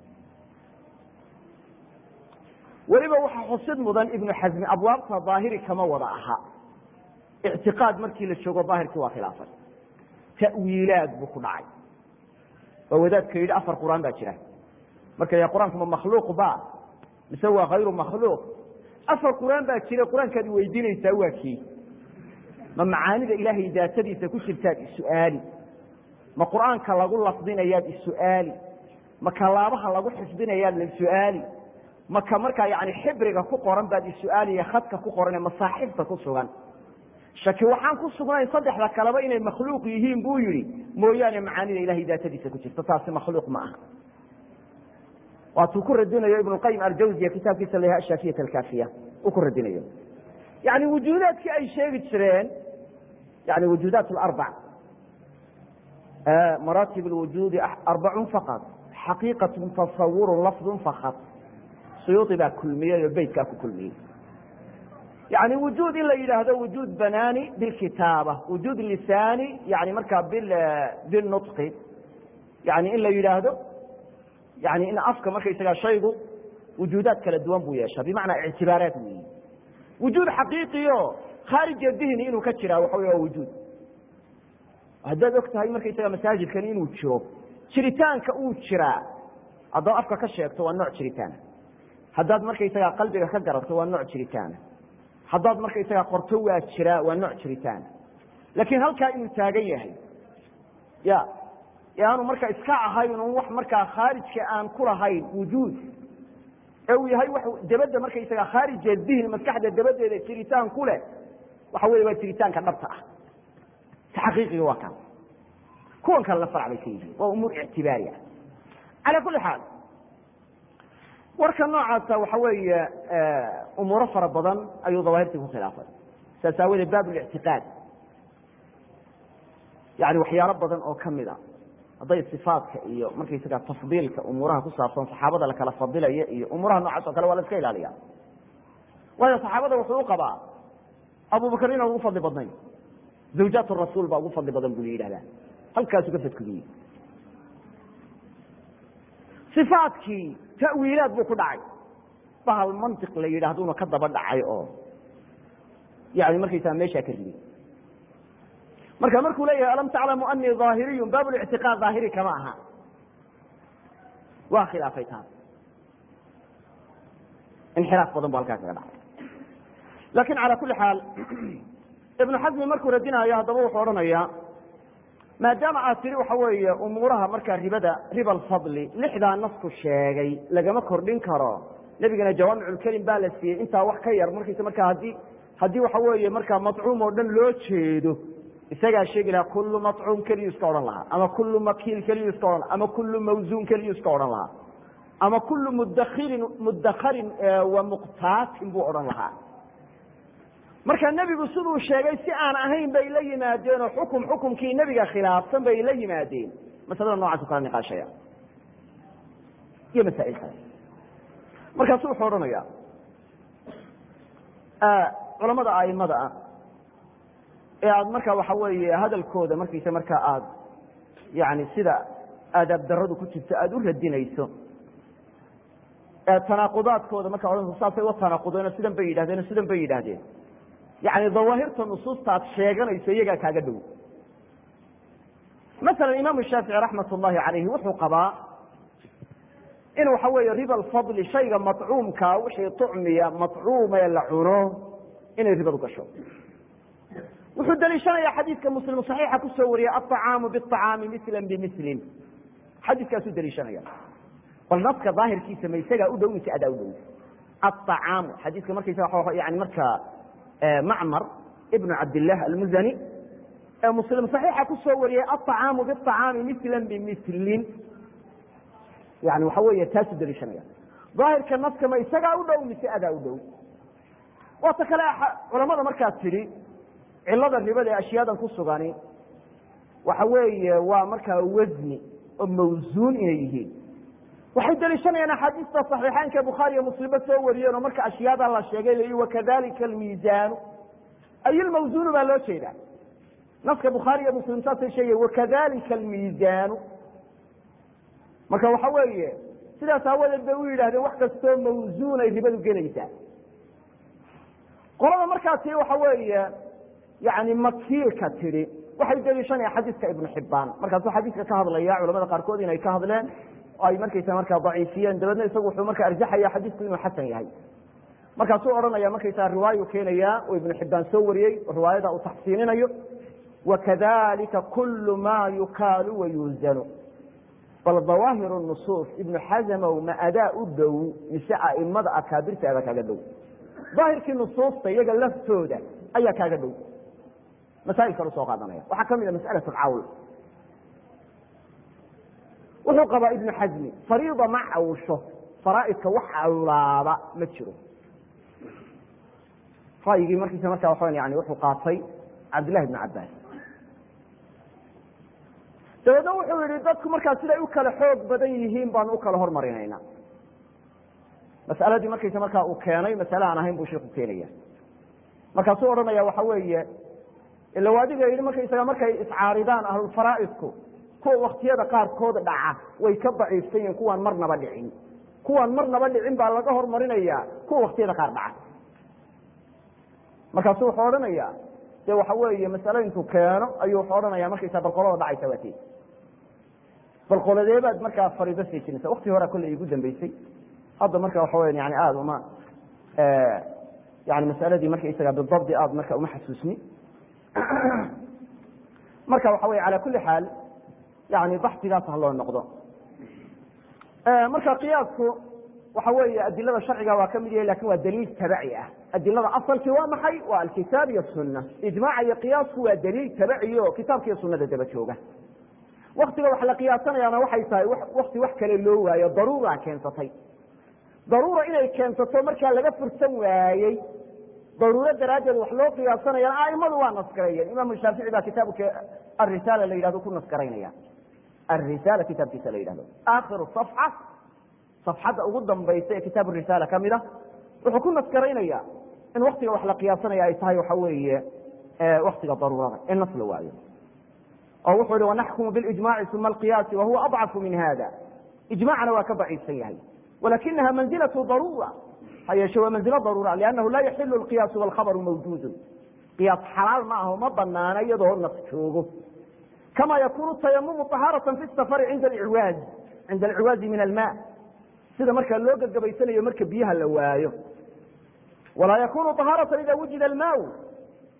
weliba waxaa xusid mudan ibnu xasmi abwaabta daahiri kama wada aha ictiqaad markii la joogo daahirkii waa khilaafay ta'wiilaad buu ku dhacay oo wadaadka yidhi afar qur-aan baa jira marka ya qur-aanku ma makhluuq ba mise waa hayru makhluuq afar qur-aan baa jira qur-aankaad weydiinaysaa waa kii ma macaanida ilaahay daatadiisa ku jirtaad isu-aali ma qur-aanka lagu lafdinayaad isu-aali ma kalaabaha lagu xifdinayaad la su-aali ma ka markaa yani xibriga ku qoran baad isu-aaliya khadka ku qoran ee masaaxibta ku sugan shaki waxaan ku sugnayn saddexda kaleba inay makhluuq yihiin buu yihi mooyaane macaanida ilahay daatadiisa ku jirta taasi makhluuq ma aha waatuu ku radinayo ibn qayim aljawziya kitaabkiisa la yaha ashafiyat alkaafiya uu ku radinayo yani wujuudaadkii ay sheegi jireen yani wujuudaat arbac maraatib lwujuudi arbacun faqad xaqiiqatun tasawurun lafdun fakad suyuudi baa kulmiyey oo beytkaa ku kulmiyey yani wujuud in la yidhaahdo wujuud banaani bilkitaaba wujuud lisaani yani markaa bilnutqi yani in la yidhaahdo yani in afka markaysagaa shaygu wujuudaad kala duwan buu yeeshaa bimacnaa ictibaaraat weyi wujuud xaqiiqiyo khaarija dihni inuu ka jiraa waxa wey waa wujuud haddaad og tahay markaysaga masaajidkani inuu jiro jiritaanka uu jiraa haddaad afka ka sheegto waa nooc jiritaana haddaad markaysagaa qalbiga ka garato waa nooc jiritaana haddaad markaysagaa qorto waa jiraa waa nooc jiritaana laakiin halkaa inuu taagan yahay ya ee aanu markaa iska ahayn un wax markaa khaarijka aan ku lahayn wujuud ee uu yahay wax dabadda markaysaga khaarija dihni maskaxda dabadeeda jiritaan ku leh waxa wey waa jiritaanka dhabta ah ta xaqiiqiga waa kaan kuwan kale la farac bay ka yihiin waa umuur ictibaari ah calaa kulli xaal warka noocaasa waxa weeye umuuro fara badan ayuu dawaahirtii ku khilaafay saas aawadeed baab lictiqaad yani waxyaalo badan oo kamid a hadday sifaadka iyo markaysaga tafdiilka umuuraha ku saabsan saxaabada lakala fadilaya iyo umuuraha noocaas o kale waa la iska ilaaliya waayo saxaabada wuxuu u qabaa abubakar inaan ugu fadli badnayn zawjaat rasuul baa ugu fadli badan buu la yidhahdaa halkaasuu ka fadkudiyey ifaadkii tawiilaad buu ku dhacay bahal mantiq la yidhaahduna ka daba dhacay oo yani markaysaa meeshaa ka riday marka markuu leeyahay alam taclamu anii aahiriyun baab lictiqaad daahiri kama aha waa khilaafay taas inxiraaf badan bu halkaa kaga dhacay lakin calى kuli xaal ibnu xasmi markuu radinayo haddaba wuxuu odhanayaa maadaama aad tidhi waxa weeye umuuraha markaa ribada riba alfadli lixdaa nasku sheegay lagama kordhin karo nebigana jawaamiculkelim baa la siiyey intaa wax ka yar markiisa markaa haddii haddii waxa weeye markaa macuum oo dhan loo jeedo isagaa sheegi lahaa kullu macuum keliyu iska odhan lahaa ama kullu makiil keliyu iska odhan laha ama kullu mawsuun keliyu iska odhan lahaa ama kullu mudakhirin mudakharin wa muqtaatin buu odhan lahaa marka nebigu siduu sheegay si aan ahayn bay la yimaadeen oo xukum xukumkii nebiga khilaafsan bay la yimaadeen masalada noocaas u kala niqaashaya iyo masaa'il kale markaasu wuxuu odhanaya culamada aimada ah ee aada marka waxa weeye hadalkooda markiisa markaa aada yani sida aadaab daradu ku jirto aada u radinayso tanaaqudaadkooda marka odhanayso saasay wa tanaaqudeen sidan bay yidhahdeen sidan bay yidhaahdeen yani dawaahirta nusuusta aad sheeganayso iyagaa kaaga dhow masalan imaamu shaafici raxmat ullahi calayhi wuxuu qabaa in waxa weeye riba alfadli shayga macuumkaa wixii tucmiya macuumee la cuno inay ribadu gasho wuxuu daliishanayaa xadiidka muslim saxiixa kusoo wariyey aطacaamu biطacaami misla bimislin xadiiskaasuu daliishanaya bal naska daahirkiisa ma isagaa u dhow mise adaa u dhow aacaamu xadiiska markaysa yani markaa macmar ibnu cabdilah almuzani ee muslim saxiixa kusoo wariyey aطacaamu biطacaami misla bimislin yani waxa weeye taasuu daliishanaya daahirka naska ma isagaa u dhow mise adaa u dhow waata kale culamada markaad tidhi cilada ribada ee ashyaadan ku sugani waxa weeye waa markaa wasni oo mawsuun inay yihiin waxay daliishanayaan axaadiista صaxiixaynka bukhaari iyo muslimba soo wariyeen oo marka ashyaada la sheegay l wakadalika almiisaanu ay ilmawsuunu baa loo jeedaa naska bukhaari iyo muslim saasay sheegay wakadalika almiisaanu marka waxa weeye sidaas aawadeed bay u yidhahdeen wax kastoo mawsuun ay ribadu gelaysaa qolada markaa tii waxa weeye yani makiilka tidhi waxay daliishanaya xadiiska ibnu xibaan markaasuu xadiiska ka hadlaya culamada qaarkood inay ka hadleen oo ay markaysa markaa daciifiyeen dabeedna isagu wuxuu marka arjaxaya xadiisku inuu xasan yahay markaasuu odhanaya markaysaa riwaayu keenaya oo ibnu xibaan soo wariyey oo riwaayada uu taxsiininayo wakadalika kulu ma yukaalu wayuuzanu bal dawaahir nusuus ibnu xazamow ma adaa u dhow mise aimada akaabirta adaa kaaga dhow daahirkii nusuusta iyaga laftooda ayaa kaaga dhow masaa'il kale usoo qaadanaya waxaa ka mid a mas'alat alcawl wuxuu qabaa ibnu xasmi fariida ma cawsho faraa'idka wax cawlaaba ma jiro ra'yigii markiisa markaa waxaa yani wuxuu qaatay cabdillahi ibnu cabbaas dabeedna wuxuu yihi dadku markaa siday u kala xoog badan yihiin baanu u kala hormarinayna mas'aladii markaysa markaa uu keenay masale aan ahayn buu sheikhu keenaya markaasuu odhanaya waxa weeye ila waadiga yidhi markaysaga markay iscaaridaan ahlulfaraa'idku kuwa waktiyada qaarkood dhaca way ka daciifsan yihiin kuwaan marnaba dhicin kuwaan marnaba dhicin baa laga hormarinaya kuwa waktiyada qaar dhaca markaasu wuxuu odhanaya de waxa weeye masale intuu keeno ayuu wuxuu odhanaya markaysa balqolada dhacaysa waa tii balqoladeebaad markaa fariido seejinaysa wakti horea kolley igu dambeysay hadda marka waxa weya yani aada uma yani masaladii markaysaga bidabdi aada marka uma xasuusni marka waxa wey ala kuli xaal yani baxsigaas ha loo noqdo marka qiyaasku waxa weeye adilada sharciga waa ka mid yahay lakin waa daliil tabaci ah adilada asalkii waa maxay waa alkitaab iyo sunna ijmaaca iyo qiyaasku waa daliil tabaci o kitaabka iyo sunada daba jooga waktiga wax la qiyaasanayaana waxay tahay wakti wax kale loo waayo daruura keensatay daruura inay keensato markaa laga fursan waayey daruuro daraaddeed wax loo qiyaasanayaan aimadu waa nasgareeyeen imaamu shaafici baa kitaabka arisaala la yidhahdo ku nasgaraynaya arisaala kitaabkiisa la yidhahdo aakhiru safxa safxadda ugu dambaysa ee kitaab risaala ka mid a wuxuu ku nasgaraynaya in waktiga wax la qiyaasanaya ay tahay waxa weeye waktiga daruurada in nas la waayo oo wuxuu yihi wanaxkumu bilijmaci uma alqiyaasi wahuwa adcafu min hada ijmacna waa ka daciifsan yahay walakinaha manzilaة daruura ha yeeshe waa manzilo daruura liannahu laa yaxilu lqiyaasu walkhabaru mawjuudu qiyaas xalaal ma aho ma banaana iyadoo nas joogo kama yakunu tayamumu طahaaraةa fi safari cinda alciwaaz cinda alciwaazi min alma sida markaa loo gagabaysanayo marka biyaha la waayo walaa yakunu طahaaraةa ida wujida almaaw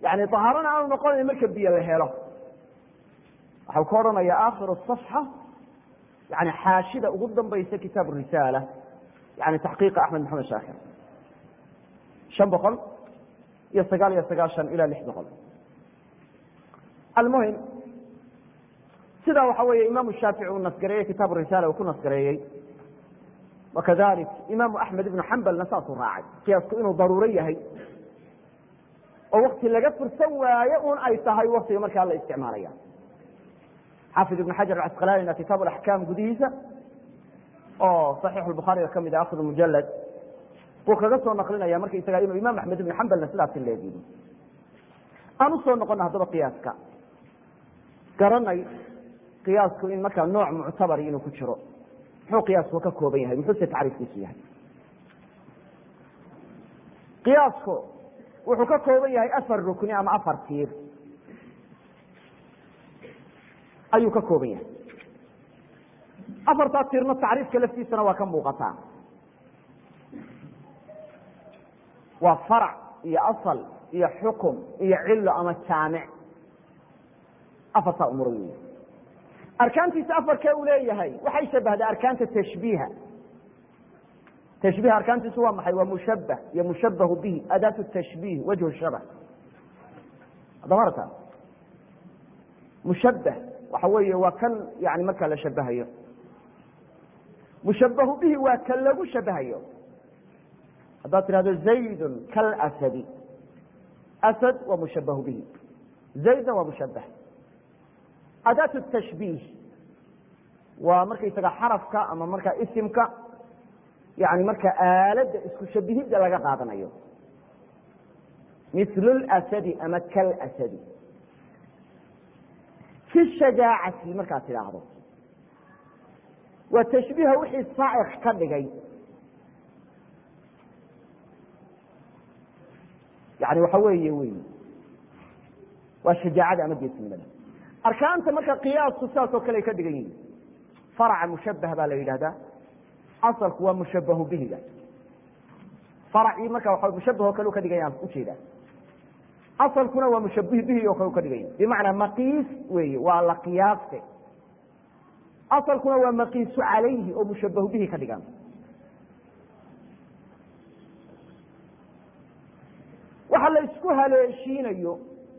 yani ahaarana aanu noqonayn marka biyo la helo waxau ka odhanaya akhiru صafxa yani xaashida ugu dambaysa kitaab risaala yani taxqiiqa axmed maxamed shaakir shan boqol iyo sagaal iyo sagaashan ila lix boqol almuhim sidaa waxa weeye imaamu shaafici uu nasgareeyey kitaab risaala uu ku nasgareeyey wakadalik imaamu axmed ibnu xambalna saasuu raacay qiyaasku inuu daruuro yahay oo wakti laga fursan waayo un ay tahay waktiga markaa la isticmaalaya xaafid ibn xajar acasqalanina kitaab axkaam gudihiisa oo saxiix lbukhaariga ka mid a akhir mujalad buu kaga soo naqlinaya markaysaga inuu imaam axmed ibn xambalna sidaasi leegiyi aan usoo noqona haddaba qiyaaska garanay qiyaasku in markaa nooc muctabari inuu ku jiro muxuu qiyaasku ka kooban yahay muxuuse tacriifkiisu yahay qiyaasku wuxuu ka kooban yahay afar rukni ama afar tiir ayuu ka kooban yahay afartaa tiirna tacriifka laftiisana waa ka muuqataa waa farac iyo asal iyo xukum iyo cilo ama jaamic afartaa umur wey arkaantiisa afarkee uu leeyahay waxay shabahdaa arkaanta tashbiiha tashbiih arkaantiisu waa maxay waa mushabah iyo mushabahu bihi adaatu tashbiih wajhu shabah haddama arta mushabah waxa weeye waa kan yani markaa la shabahayo mushabahu bihi waa kan lagu shabahayo haddaad tidhahdo zaydun kalasadi asad waa mushabahu bihi zaydna waa mushabah adaat tashbiih waa markaysaga xarafka ama markaa isimka yani marka aaladda isku shabihidda laga qaadanayo mil lasadi ama kalasadi fi shajaacati markaad tidhaahdo waa tashbiiha wixii saacik ka dhigay yani waxa weeye wey waa shajaacada ama geesnimada arkaanta marka qiyaasku sidaas oo kale ay ka dhigan yihin faraca mushabah baa la yidhahdaa asalku waa mushabahu bihiga faracii marka waa mushabah oo kale u ka dhigan yahan ujeedaa asalkuna waa mushabih bihi oo kale u ka dhigan yahay bimacnaa maqiis weeye waa la qiyaaste asalkuna waa maqiisu calayhi oo mushabahu bihi ka dhigan waxa la isku haleeshiinayo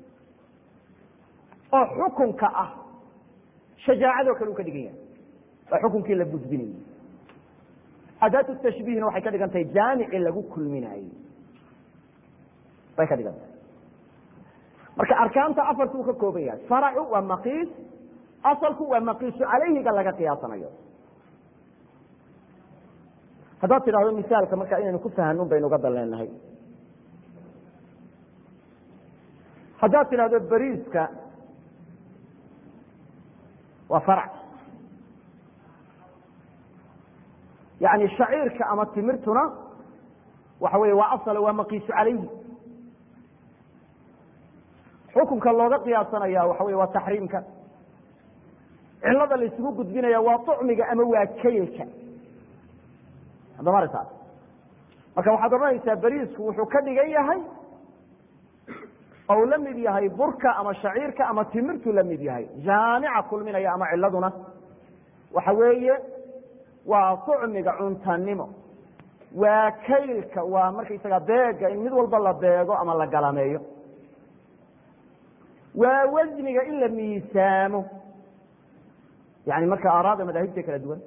oo xukunka ah shajaacadoo kale u ka dhigan yahay waa xukunkii la gudbinayey adaatu tashbiihna waxay ka dhigan tahay jaamici lagu kulminaayey bay ka dhigan tahay marka arkaanta afartuu ka kooban yahay faracu waa maqiis asalku waa maqiisu calayhiga laga qiyaasanayo haddaad tidhahdo misaalka marka inaynu ku fahanun baynu uga daleenahay haddaad tidhahdo beriiska waa farac yani shaciirka ama timirtuna waxa wey waa asal waa maqiisu calayhi xukunka looga qiyaasanaya waxa wey waa taxriimka cilada la isugu gudbinaya waa طucmiga ama waa kaylka haddama aragtaas marka waxaad odhanaysaa beriisku wuxuu ka dhigan yahay ou la mid yahay burka ama shaciirka ama timirtu la mid yahay jaamica kulminaya ama ciladuna waxa weeye waa طucmiga cuntanimo waa kaylka waa markaysaga beega in mid walba la beego ama la galameeyo waa wasniga in la miisaamo yani marka aaraada madaahibta kala duwan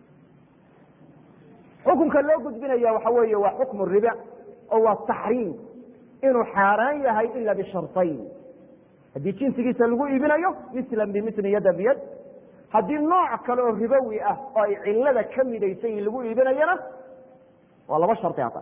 xukunka loo gudbinaya waxa weeye waa xukmu riba oo waa taxriim inuu xaaraan yahay ila bisharطayn haddii jinsigiisa lagu iibinayo mislan bimili yada biyad haddii nooc kale oo ribowi ah oo ay cilada ka midaysan yihin lagu iibinayana waa laba shari hadda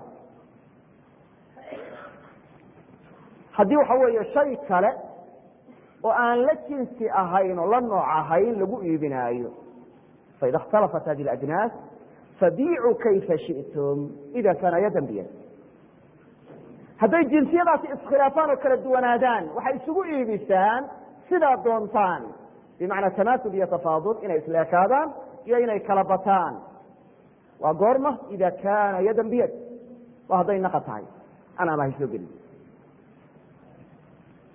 haddii waxa weeye shay kale oo aan la jinsi ahayn oo la nooc ahayn lagu iibinaayo faida اkhtalafat hadi اajnaas fabiicuu kayfa shiئtum ida kaana yadan biyad hadday jinsiyadaasi iskhilaafaan oo kala duwanaadaan waxay isugu iibisaan sidaa doontaan bimacnaa tamaasul iyo tafaadul inay isleekaadaan iyo inay kala bataan waa goorma ida kaana yadan biyad waa hadday naqa tahay an ama haysoo gelin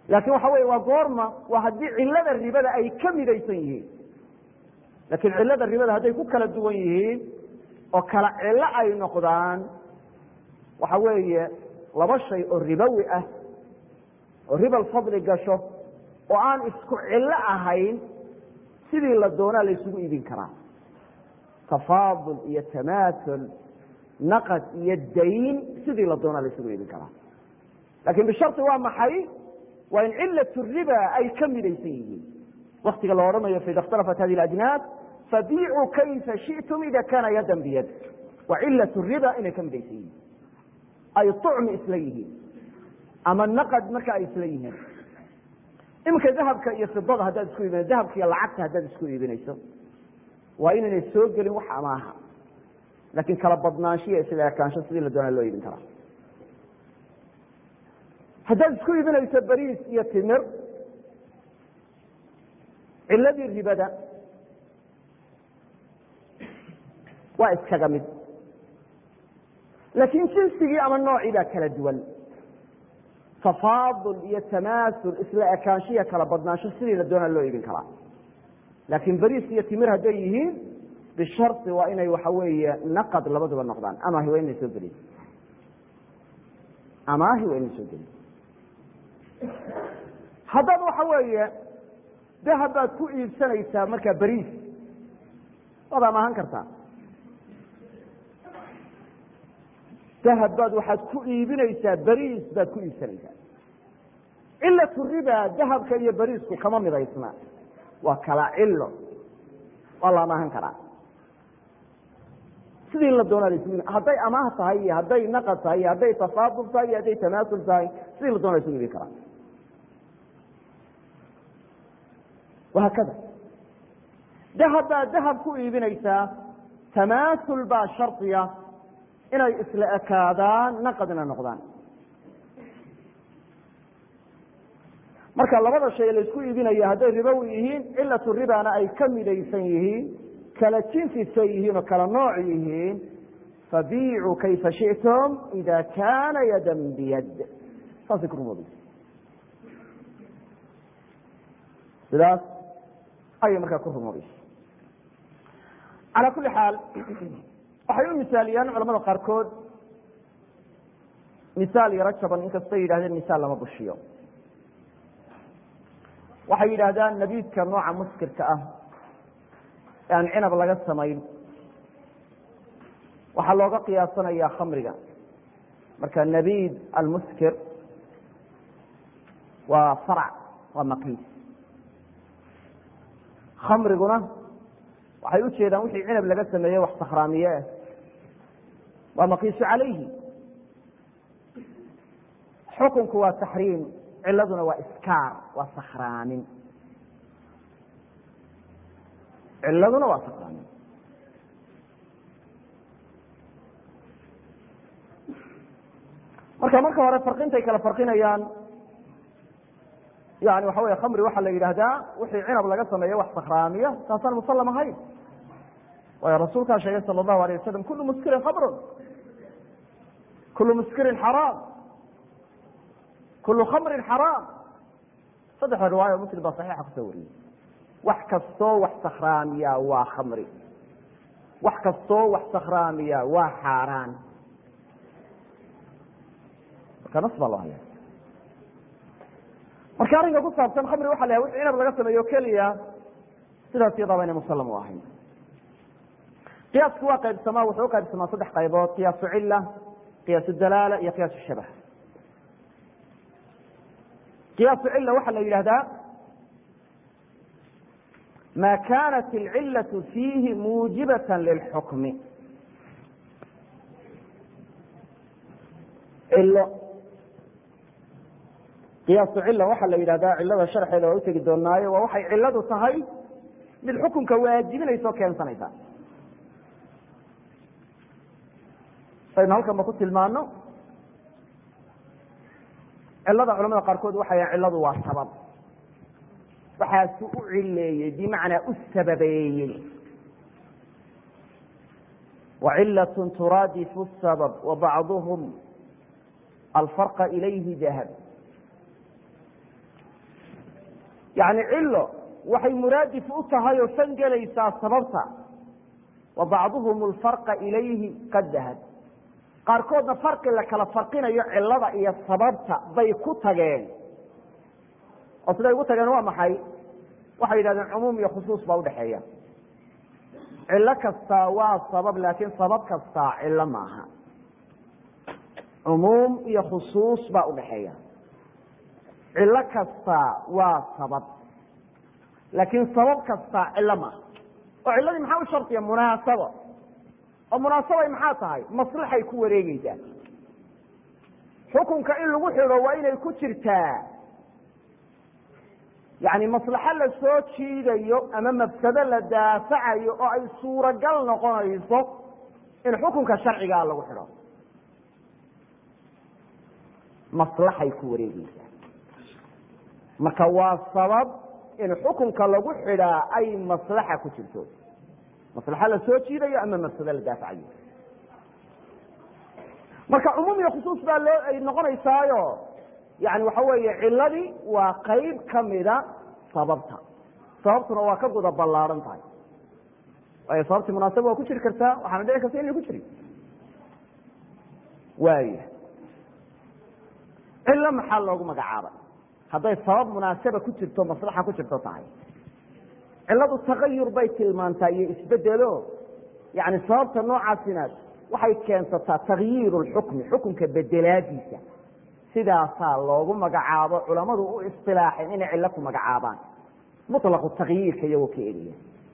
laakin waxa weeye waa goorma waa haddii cilada ribada ay ka midaysan yihiin laakiin cilada ribada hadday ku kala duwan yihiin oo kala cilo ay noqdaan waxa weeye laba shay oo ribowi ah oo ribal fadli gasho oo aan isku cillo ahayn sidii la doonaa la ysugu iibin karaa tafaadul iyo tamaasul naqad iyo dayn sidii la doonaa la ysugu iibin karaa lakin bisharti waa maxay waa in cilat riba ay ka midaysan yihiin waktiga la odhanayo faida اkhtalafat hadi اajnaas fabiicuu kayfa shiئtum ida kana yadan biyad waa cilat riba inay ka midaysan yihiin ay طucmi isla yihiin ama naqad marka ay isla yihiin iminka dahabka iyo fidada haddaad isku iibinayso dahabka iyo lacagta haddaad isku iibinayso waa inaynay soo gelin wax amaaha lakin kala badnaanshiya isla ekaansho sidii la doonaa loo iibin karaa haddaad isku iibinayso bariis iyo timir ciladii ribada waa iskaga mid laakiin jinsigii ama noocii baa kala duwan tafaadul iyo tamaasul isla ekaanshiya kala badnaansho sidii la doonaa loo iibin karaa laakiin bariis iyo timir hadday yihiin bisharti waa inay waxa weeye naqad labaduba noqdaan amaahi waa inay soo gelin amaahi waa inay soo gelin haddaad waxa weeye dahab baad ku iibsanaysaa markaa bariis waad amaahan kartaa dahab baad waxaad ku iibinaysaa bariis baad ku iibsanaysaa cilatu riba dahabka iyo bariisku kama midaysna waa kala cilo waa la amaahan karaa sidii la doonaa lasu hadday amaah tahay iyo hadday naqad tahay iyo hadday tafaadul tahay iyo hadday tamaasul tahay sidii la doona lasu iibin karaa wahaakada dahab baad dahab ku iibinaysaa tamaasul baa shardiya inay isla ekaadaan naqadna noqdaan marka labada shay laysku iibinaya hadday ribowi yihiin cilatu ribana ay ka midaysan yihiin kala jinsisa yihiin oo kala nooc yihiin fabiicuu kayfa shiئtum ida kana yadan biyad saasay ku rumoobaysa sidaas ayay markaa ku rumoobaysa calaa kuli xaal waxay u misaaliyaan culamada qaarkood misaal yaro jaban inkastay yidhahdeen misaal lama bushiyo waxay yidhaahdaan nabiidka nooca muskirka ah ee aan cinab laga samayn waxaa looga qiyaasanayaa khamriga marka nabiid almuskir waa farc waa maqiis khamriguna waxay u jeedaan wixii cinab laga sameeye wax sakhraamiye ah waa maqiisu calayhi xukunku waa taxriim ciladuna waa iskaar waa sakhraamin ciladuna waa sakhraamin marka marka hore farqintay kala farqinayaan yani waxa wey khamri waxaa la yidhaahdaa wixii cinab laga sameeyo wax sakhraamiya taasaan musallam ahayn waayo rasuulkaa sheegay sala allahu alayh wasalam kulu muskirin khamrun kulu muskirin xaraam kulu khamrin xaraam saddexda riwaayo muslim baa saxiixa kusoo wariyey wax kastoo wax sakhraamiya waa khamri wax kastoo wax sakhraamiya waa xaaraan marka nas baa loo haya marka arrinka ku saabsan khamri waxa la yahay wixii cinab laga sameeyo keliya sidaas iyadaaba inay musallam u ahayn qiyaasku waa qaybsamaa wuxuu u qaybsamaa saddex qaybood qiyaasu cila qiyaasu dalaala iyo qiyaasu shabah qiyaasu cila waxaa la yidhahdaa ma kanat alcilaة fiihi muujibaة lilxukmi cilo qiyaasu cila waxaa la yidhahdaa cilada sharxeeda waa utegi doonaayo waa waxay ciladu tahay mid xukunka waajibinaysa oo keensanaysa saynu halkan ba ku tilmaano cilada culamada qaarkood waxay yahan ciladu waa sabab waxaasu u cileeyey bimacnaa u sababeeyey wacilaة turaadifu الsabab wabacduhum alfarqa ilayhi dahab yani cilo waxay muraadif u tahay oo fan gelaysaa sababta wa bacduhum lfarqa ilayhi qad dahad qaarkoodna farqi la kala farqinayo cilada iyo sababta bay ku tageen oo siday ugu tageen waa maxay waxay yidhahdeen cumuum iyo khusuus baa udhaxeeya cilo kastaa waa sabab laakiin sabab kastaa cilo maaha cumuum iyo khusuus baa udhaxeeya cilo kastaa waa sabab laakiin sabab kastaa cilo maaha oo ciladii maxaa u shardiya munaasabo oo munaasabay maxaa tahay maslaxay ku wareegeysaa xukunka in lagu xidho waa inay ku jirtaa yani maslaxo la soo jiidayo ama mafsado la daafacayo oo ay suuragal noqonayso in xukunka sharcigaa lagu xidho maslaxay ku wareegeysaa marka waa sabab in xukunka lagu xidhaa ay maslaxa ku jirto maslaxo la soo jiidayo ama mafsado la daafacayo marka cumuum iyo khusuus baa loo ay noqonaysaayo yani waxa weeye ciladii waa qayb kamida sababta sababtuna waa ka guda ballaaran tahay waayo sababtii munaasaba waa ku jiri kartaa waxaana dhici karta inay ku jirin waaya cilo maxaa loogu magacaabay hadday sabab munaasaba ku jirto maslaxa ku jirto tahay ciladu tagayur bay tilmaantaa iyo isbedelo yani sababta noocaasina waxay keensataa takyiiru lxukmi xukunka bedelaadiisa sidaasaa loogu magacaabo culamadu u isilaaxeen inay cilo ku magacaabaan muطlaqu takyiirka iyagoo ka eliya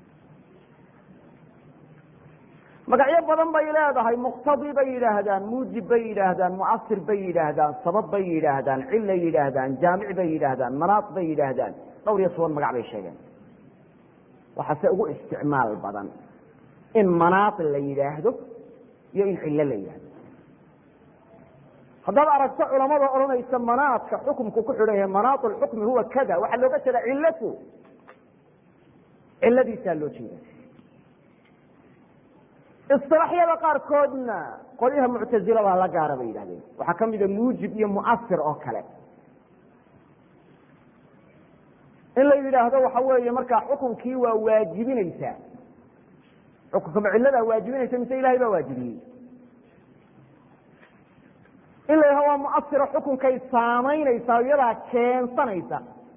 magacyo badan bay leedahay muqtadi bay yidhaahdaan muujib bay yidhaahdaan muasir bay yidhaahdaan sabab bay yidhaahdaan cilay yidhaahdaan jaamic bay yidhaahdaan manaat bay yidhaahdaan dhowr iyo toban magac bay sheegeen waxaase ugu isticmaal badan in manaat la yidhaahdo iyo in cilo la yidhahdo haddaad aragto culamada odhanaysa manaadka xukumku ku xidhan yahay manaat lxukmi huwa kada waxaa looga jeeda cilatu ciladiisaa loo jeeda isilaaxyada qaarkoodna qolyaha muctazilada la gaara bay yidhahdeen waxaa kamida muujib iyo muasir oo kale in la yidhaahdo waxa weeye markaa xukunkii waa waajibinaysaa xukunkama ciladaa waajibinaysa mise ilahay baa waajibiyey in la yidhahdo waa muasiro xukunkay saamaynaysaa iyadaa keensanaysa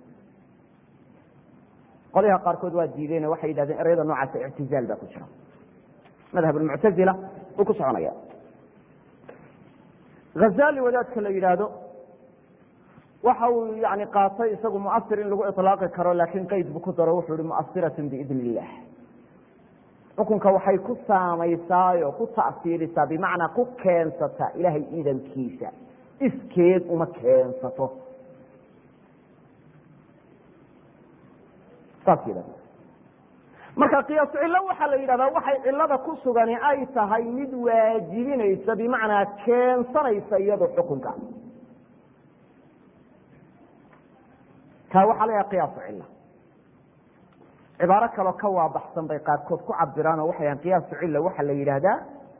qolyaha qaarkood waa diideen waxay yidhahdeen ereyada noocaasa ictizaal baa ku jira madhab muctazila uu ku soconaya hazali wadaadka la yidhaahdo waxa uu yani qaatay isagu muasir in lagu ilaaqi karo laakiin qeyd bu ku daro wuxuu yihi muasiratun biidn illah xukunka waxay ku saamaysaayoo ku ta'siirisaa bimacnaa ku keensata ilahay idankiisa iskeed uma keensato saas yidhahda marka qiyaasu cillo waxaa la yidhahdaa waxay cilada ku sugani ay tahay mid waajibinaysa bimacnaa keensanaysa iyado xukunka kaa waxaa la yidhaha qiyaasu cilla cibaaro kaloo ka waabaxsan bay qaarkood ku cabiraan oo waxay ahan qiyaasu cilla waxaa la yidhaahdaa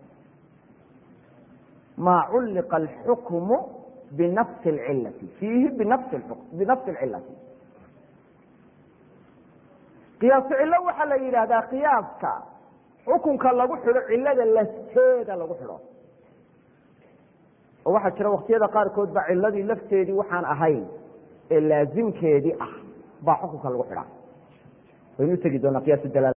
maa culliqa alxukmu binafsi alcillati fiihi binafsi binafsi alcillati qiyaasu cillo waxaa la yidhaahdaa qiyaaska xukunka lagu xidho cilada lafteeda lagu xidho oo waxaa jira waktiyada qaarkood ba ciladii lafteedii waxaan ahayn ee laazimkeedii ah baa xukunka lagu xidhaa waynu utegi doonaa qiyas dalaal